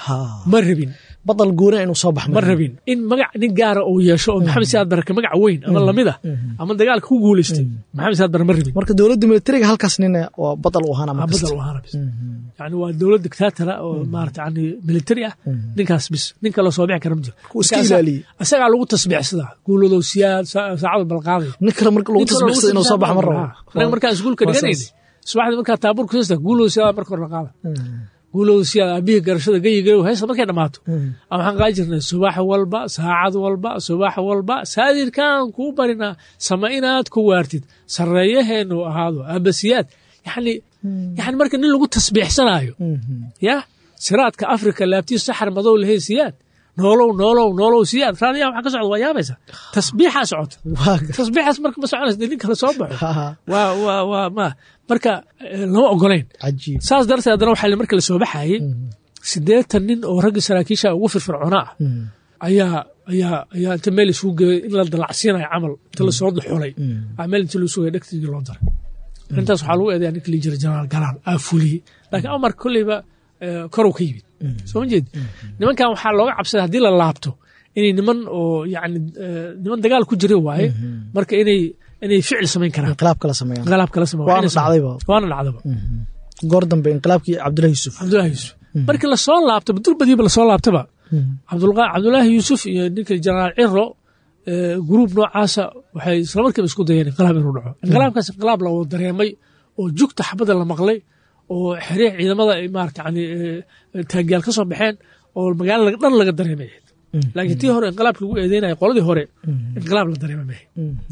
ma rabin badal guura inuu soo bax ma rabin in magac nin gaara uu yeesho oo maxamed saad barre ka magac weyn ama lamid ah ama dagaalka ku guulaystay maxamed saad barre ma rabin marka dowladda militariga halkaas nin waa badal u ahaana badal u ahaana bis yani waa dowlad dictatora oo maarata yani militari ah ninkaas bis nin kaloo soo bixi kara ma jiro iska ilaaliyey isagaa lagu tasbiixsadaa guuladow siyaad saacadu balqaaday nin kale marka lagu tasbiixsada inuu soo bax ma rabo anaga markaa iskuulka dhiganayna subaxdii markaa taabuurka sista guulow siyaada marka hore la qaada guulow siyaada aabihii garashada geyigayow heesta markay dhammaato ama waxaan qaadi jirnay subax walba saacad walba subax walba saadirkaan kuu barinaa sama inaad ku waartid sarreeyaheenu ahaado aabasiyaad yani yani marka nin lagu tasbiixsanaayo ya siraadka afrika laabtiis saxar madow lahayn siyaad noolow noolow noolow siyaad raadiyaha waxa ka socda waa yaabaysa tasbiixaa socota tasbiixaas marka ma soconaysa dee nin kale soo baxo waa waa waa ma marka lama ogolayn cajiib saas darteed haddana waxaa marka la soo baxayey siddeetan nin oo raggii saraakiisha ugu firfircoona ah ayaa ayaa ayaa inta meel isugu geeyay in la dalacsiinayo camal inta lasoo xulay meel inta loo sugaya dhegtigii loo daray arrintaas waxaa lagu eedeyaa ninka lii jira jenaraal galaal aa fuliyey laakiin amar kolleyba korow ka yimid soo ma jeedi nimankan waxaa looga cabsaday haddii la laabto inay niman oo yani niman dagaal ku jira waaye marka inay inay ficil samayn karaan inqilaab kala sameeyaan inqilaab kala sameeyaan waana dhacdayba waana dhacdaba goor dambe inqilaabkii cabdullahi yuusuf cabdullahi yuusuf markii lasoo laabtaba durbadiiba lasoo laabtaba cabdullaahi yuusuf iyo ninka jenaraal ciro gruub noocaasa waxay isla markiiba isku dayeen inqilaab inuu dhaco inqilaabkaas inqilaab la wada dareemay oo jugta xabada la maqlay oo xiriir ciidamada ay maarata yani taangiyaal ka soo baxeen oo magaalada dhan laga dareemay laakiin tii hore inqilaabka lagu eedeynaya qoladii hore inqilaab la dareema mahe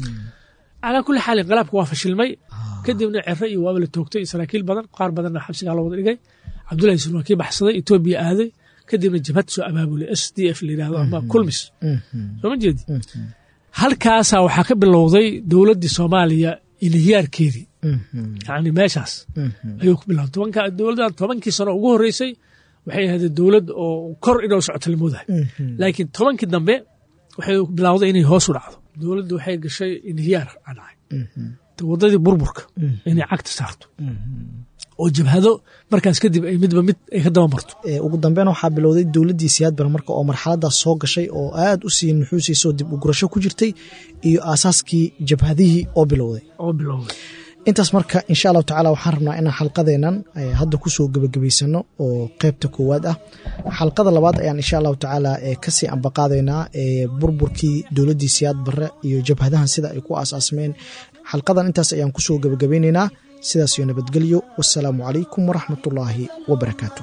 calaa kulli xaal inqilaabka waa fashilmay kadibna cere iyo waaba la toogtay saraakiil badan qaar badanna xabsigaa loo wada dhigay cabdullahi yusuf waa kii baxsaday etoobiya aaday kadibna jabhad soo abaabulay s d f la yidhahdo ama kulmis soo ma jeedi halkaasaa waxaa ka bilowday dowladdii soomaaliya iliyaarkeedii yani meeshaas ayuu ku bilowday tobanka dowladdan tobankii sano ugu horreysay waxay ahaydee dowlad oo kor inoo socota la moodahay laakiin tobankii dambe waxay bilowday inay hoos u dhacdo dowladdu waxay gashay inhiyaar aa dhacay waddadii burburka inay cagta saarto oo jabhado markaas kadib ay midba mid ay ka daba marto ugu dambeyn waxaa bilowday dowladdii siyaad bare marka oo marxaladaas soo gashay oo aad u sii nuxuusiisoo dib u gurasho ku jirtay iyo aasaaskii jabhadihii oo bilowday oo bilowday intaas marka insha allahu tacala waxaan rabnaa inaan xalqadeennan hadda kusoo gebagabaysano oo qeybta koowaad ah xalqada labaad ayaan insha allahu tacaala kasii ambaqaadaynaa burburkii dowladdii siyaad bare iyo jabhadahan sida ay ku aasaasmeen xalqadan intaas ayaan kusoo gebagabaynaynaa sidaas iyo nabadgelyo wasalaamu calaykum waraxmat ullaahi wabarakaatuh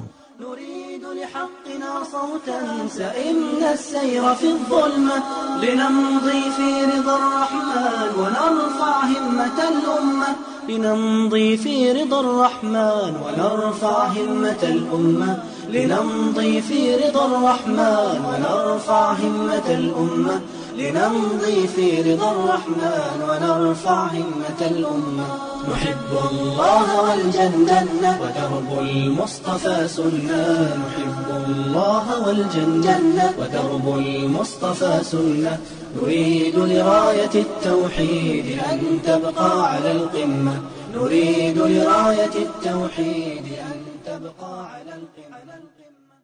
صوتا سئمنا السير في الظلمة لنمضي في رضا الرحمن ونرفع همة الأمة لنمضي في رضا الرحمن ونرفع همة الأمة لنمضي في رضا الرحمن ونرفع همة الأمة لنمضي في رضا الرحمن ونرفع همة الأمة نحب الله والجنة ودرب المصطفى سنة نحب الله والجنة ودرب المصطفى سنة نريد لراية التوحيد أن تبقى على القمة نريد لراية التوحيد أن تبقى على القمة